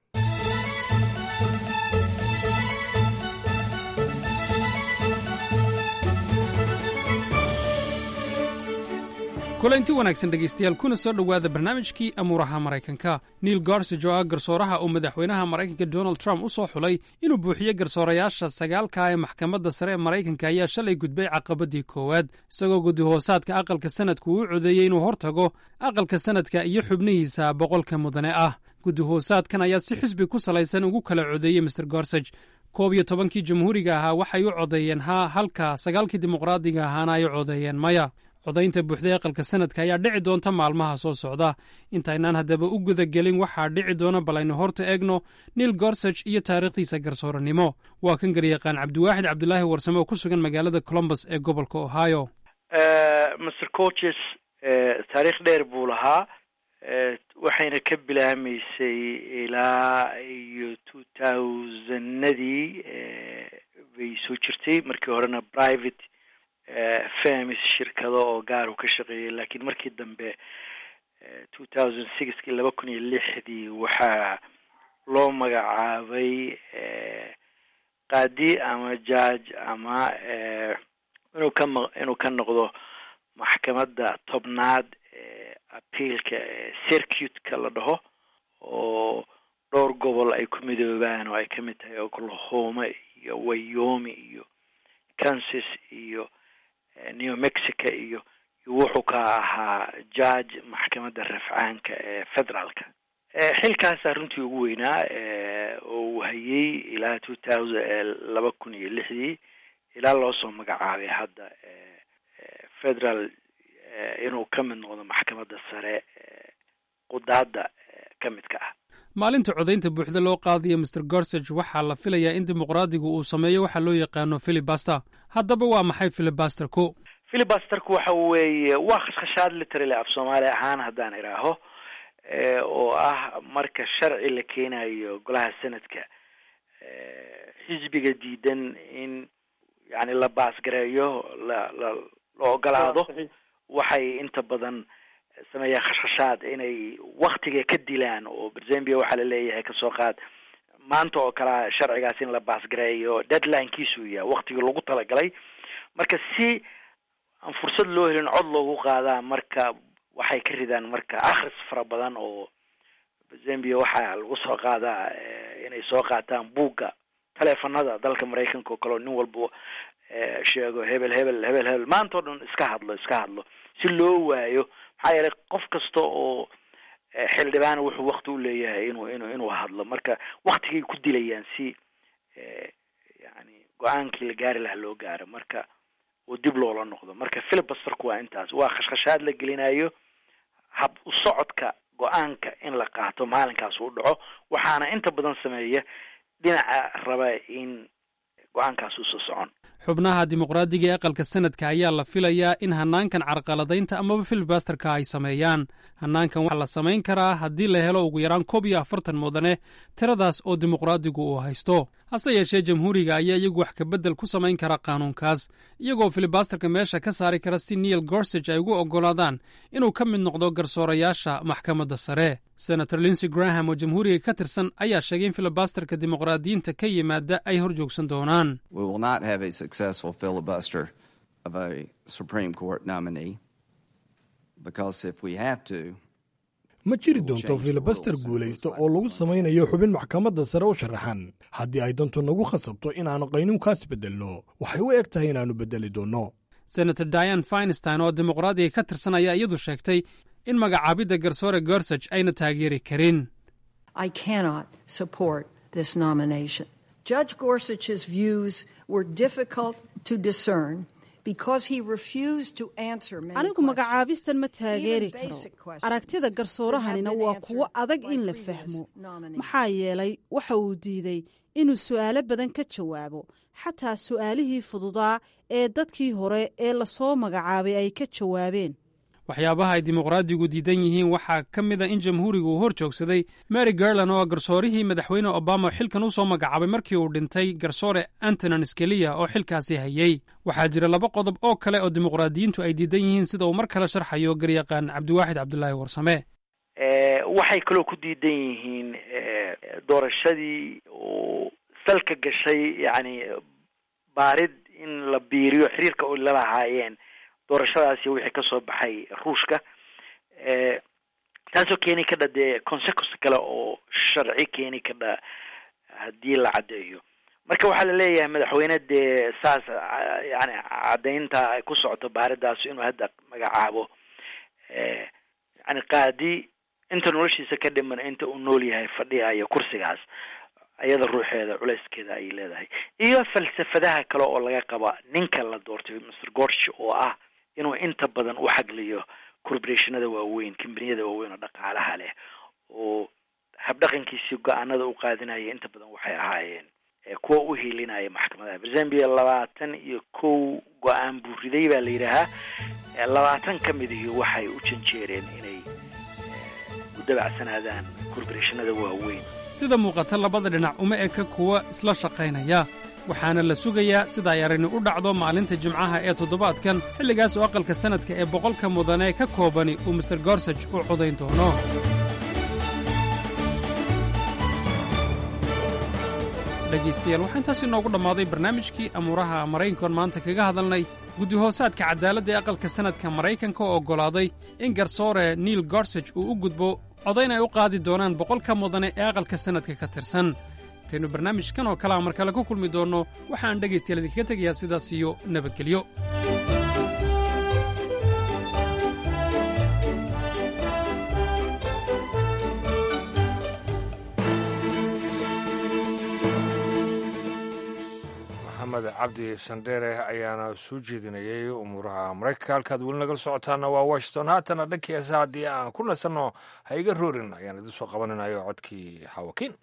kulanti wanaagsan dhegaystayaal kuna soo dhowaada barnaamijkii amuuraha maraykanka neil garsij oo ah garsooraha uu madaxweynaha maraykanka donald trump u soo xulay inuu buuxiyo garsoorayaasha sagaalka ee maxkamadda sare ee maraykanka ayaa shalay gudbay caqabadii koowaad isagoo gudihoosaadka aqalka sanadku uu codeeyey inuu hortago aqalka sanadka iyo xubnihiisa boqolka mudane ah gudihoosaadkan ayaa si xisbi ku salaysan ugu kala codeeyey master gorsaj koob iyo tobankii jamhuuriga ahaa waxay u codeeyeen haa halka sagaalkii dimuqraadiga ahaana ay u codeeyeen maya codaynta buuxday aqalka sanadka ayaa dhici doonta maalmaha soo socda intaynaan haddaba u gudagelin waxaa dhici doona bal aynu horta eegno neil gorsaj iyo taariikhdiisa garsooranimo waa kan garyaqaan cabdiwaaxid cabdulaahi warsame oo ku sugan magaalada colombus ee gobolka ohio master coaches taariikh dheer buu lahaa waxayna ka bilaamaysay ilaa iyo two thousandadii bay soo jirtay markii horena private famis shirkado oo gaaru ka shaqeeyay laakiin markii dambe two thousand sixkii laba kun iyo lixdii waxaa loo magacaabay qaadi ama judge ama inuu ka maq inuu ka noqdo maxkamadda tobnaad appealka circuitka la dhaho oo dhowr gobol ay ku midoobaan oo ay ka mid tahay oklahoma iyo wayomi iyo kansas iyo new mexico iyo wuxuu ka ahaa judge maxkamadda rafcaanka ee federaalka xilkaasaa runtii ugu weynaa oo uu hayay ilaa two thousand laba kun iyo lixdii ilaa loo soo magacaabay hadda federal inuu ka mid noqdo maxkamadda sare qudaadda ka midka ah maalinta codaynta buuxda loo qaadayo master gorsage waxaa la filayaa in dimuqraadigu uu sameeyo waxa loo yaqaano filibaster haddaba waa maxay filibasterku filibasterku waxa weeye waa khashkhashaad literally af soomaali ahaan haddaan idhaaho oo ah marka sharci la keenayo golaha sanadka xisbiga diidan in yani la baasgareeyo la la la ogolaado waxay inta badan sameeyaan khashkhashaad inay waktiga ka dilaan oo zambia waxaa la leeyahay kasoo qaad maanta oo kalea sharcigaas in la baasgareeyo deadlinekiisu yahay waktigii lagu talagalay marka si aan fursad loo helin cod loogu qaadaa marka waxay ka ridaan marka akhris fara badan oo zambia waxaa lagu soo qaadaa inay soo qaataan buugga teleefanada dalka maraykanka oo kale oo nin walba sheego hebel hebel hebel hebel maanta o dhan iska hadlo iska hadlo si loo waayo maxaa yeelay qof kasta oo xildhibaan wuxuu wakti u leeyahay inuu inu inuu hadlo marka waktigay ku dilayaan si yani go-aankii la gaari lahaa loo gaaro marka oo dib loola noqdo marka filibasterku waa intaas waa khashkhashaad la gelinayo hab u socodka go-aanka in la qaato maalinkaas uu dhaco waxaana inta badan sameeya dhinaca raba in go-aankaas uusa socon xubnaha dimuqraadiga ee aqalka sanadka ayaa la filayaa in hanaankan carqaladaynta amaba filibasterka ay sameeyaan hanaankan waxaa la samayn karaa haddii la helo ugu yaraan koob iyo afartan mudane tiradaas oo dimuqraadigu uu haysto hase yeeshee jamhuuriga ayaa iyagu wax kabedel ku samayn kara qaanuunkaas iyagoo filibasterka meesha ka saari kara si neil gorsage ay ugu oggolaadaan inuu ka mid noqdo garsoorayaasha maxkamadda sare senator linsey graham oo jamhuuriga ka tirsan ayaa sheegay in filibasterka dimuqraadiyiinta ka yimaada ay hor joogsan doonaan successful filibuster of a Supreme Court nominee because if we have to ma jiri doonto filibaster guulaysta oo lagu samaynayo xubin maxkamadda sare u sharaxan haddii ay dantu nagu khasabto inaannu qaynuunkaas beddelno waxay u eg tahay inaannu beddeli doonno senator diane finstein oo dimuqraadiga ka tirsan ayaa iyadu sheegtay in magacaabidda garsoore gorsage ayna taageeri karin I cannot support this nomination. Judge Gorsuch's views were difficult to discern because he refused to answer many anigu magacaabistan ma taageeri karo aragtida garsoorahanina waa kuwo adag in la fahmo maxaa yeelay waxa uu diiday inuu su'aalo badan ka jawaabo xataa su'aalihii fududaa ee dadkii hore ee lasoo magacaabay ay ka jawaabeen waxyaabaha ay dimuqraadigu diidan yihiin waxaa ka mid a in jamhuuriga uu hor joogsaday mary garland oo ah garsoorihii madaxweyne obama xilkan u soo magacaabay markii uu dhintay garsoore antonin skeliya oo xilkaasi hayey waxaa jira laba qodob oo kale oo dimuqraadiyiintu ay diidan yihiin sida uu mar kale sharxayo garyaqaan cabdiwaaxid cabdulaahi warsame waxay kaloo ku diidan yihiin doorashadii uu salka gashay yacni baarid in la biiriyo xiriirka oo la lahaayeen doorashadaasi wixii kasoo baxay ruushka taasoo keeni kadha dee consequence kale oo sharci keeni kadha haddii la caddeeyo marka waxaa la leeyahay madaxweyne dee saas yani caddaynta ay ku socoto baaridaas inuu hadda magacaabo yani qaadi inta noloshiisa ka dhiman inta uu nool yahay fadhiyayo kursigaas ayada ruuxeeda culeyskeeda ayay leedahay iyo falsafadaha kale oo laga qaba ninka la doortay mr gorsh oo ah inuu inta badan u xagliyo corporationada waaweyn kambaniyada waaweyn oo dhaqaalaha leh oo habdhaqankiisii go-aanada u qaadinaya inta badan waxay ahaayeen kuwa u hiilinaya maxkamadaha zambia labaatan iyo kow go-aan buu riday baa la yidhaahaa labaatan ka midihii waxay u janjeereen inay u dabacsanaadaan corporationada waaweyn sida muuqata labada dhinac uma eka kuwa isla shaqaynaya waxaana la sugayaa sida ay arrini u dhacdo maalinta jimcaha ee toddobaadkan xilligaas oo aqalka sannadka ee boqolka mudane ka koobani uu master gorsaj u codayn doono dhegaystayaal waxaa intaas inoogu dhammaaday barnaamijkii amuuraha maraykankoon maanta kaga hadalnay guddi-hoosaadka cadaaladda ee aqalka sannadka maraykanka oo oggolaaday in garsoore niil gorsaj uu u gudbo codayn ay u qaadi doonaan boqolka mudane ee aqalka sannadka ka tirsan intaynu barnaamijkan oo kalea mar kale ku kulmi doonno waxaan dhegaystayaal idinkaga tegayaa sidaas iyo nabadgelyo maxamed cabdi sandheere ayaana soo jeedinayay umuuraha maraykanka halkaad weli nagala socotaana waa washington haatana dhankii heesa haddii aan ku nasanno ha iga roorin ayaan idin soo qabaninayo codkii xawakiin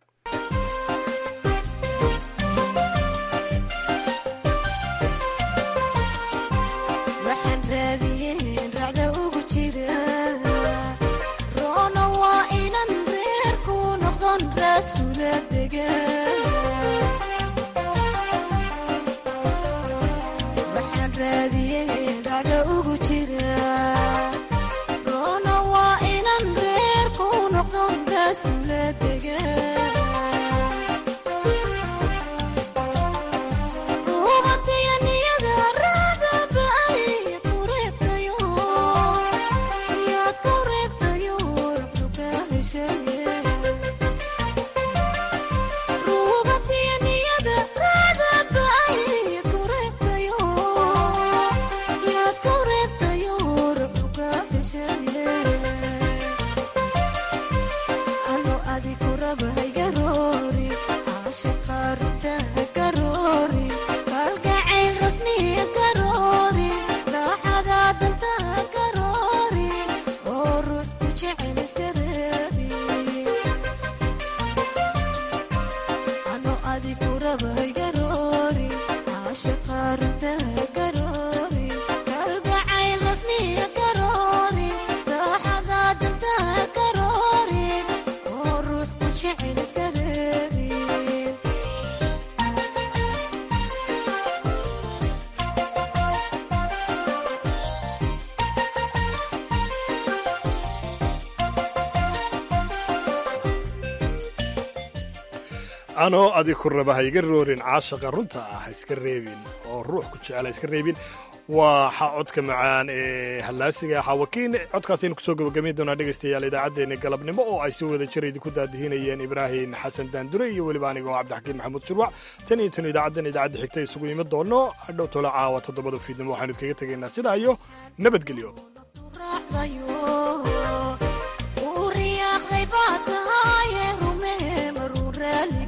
anoo adig ku raba ha iga roorin caashaqa runta ah ha iska reebin oo ruux ku jecel ha iska reebin waa codka macaan ee hallaasiga xawakiin codkaasaynu kusoo gabagabayn doonaa dhegaystayaal idaacaddeenna galabnimo oo ay si wada jira idinku daadihinayeen ibraahim xasan daandure iyo weliba aniga oo cabdixakiin maxamuud shurwac tan iyo tan idaacaddan idaacadda xigta isugu imi doono hadhow tolo caawa toddobada fiidnimo waxaanu idkaga tegaynaa sidaa iyo nabadgelyo riyaaqday baa tahaye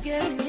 get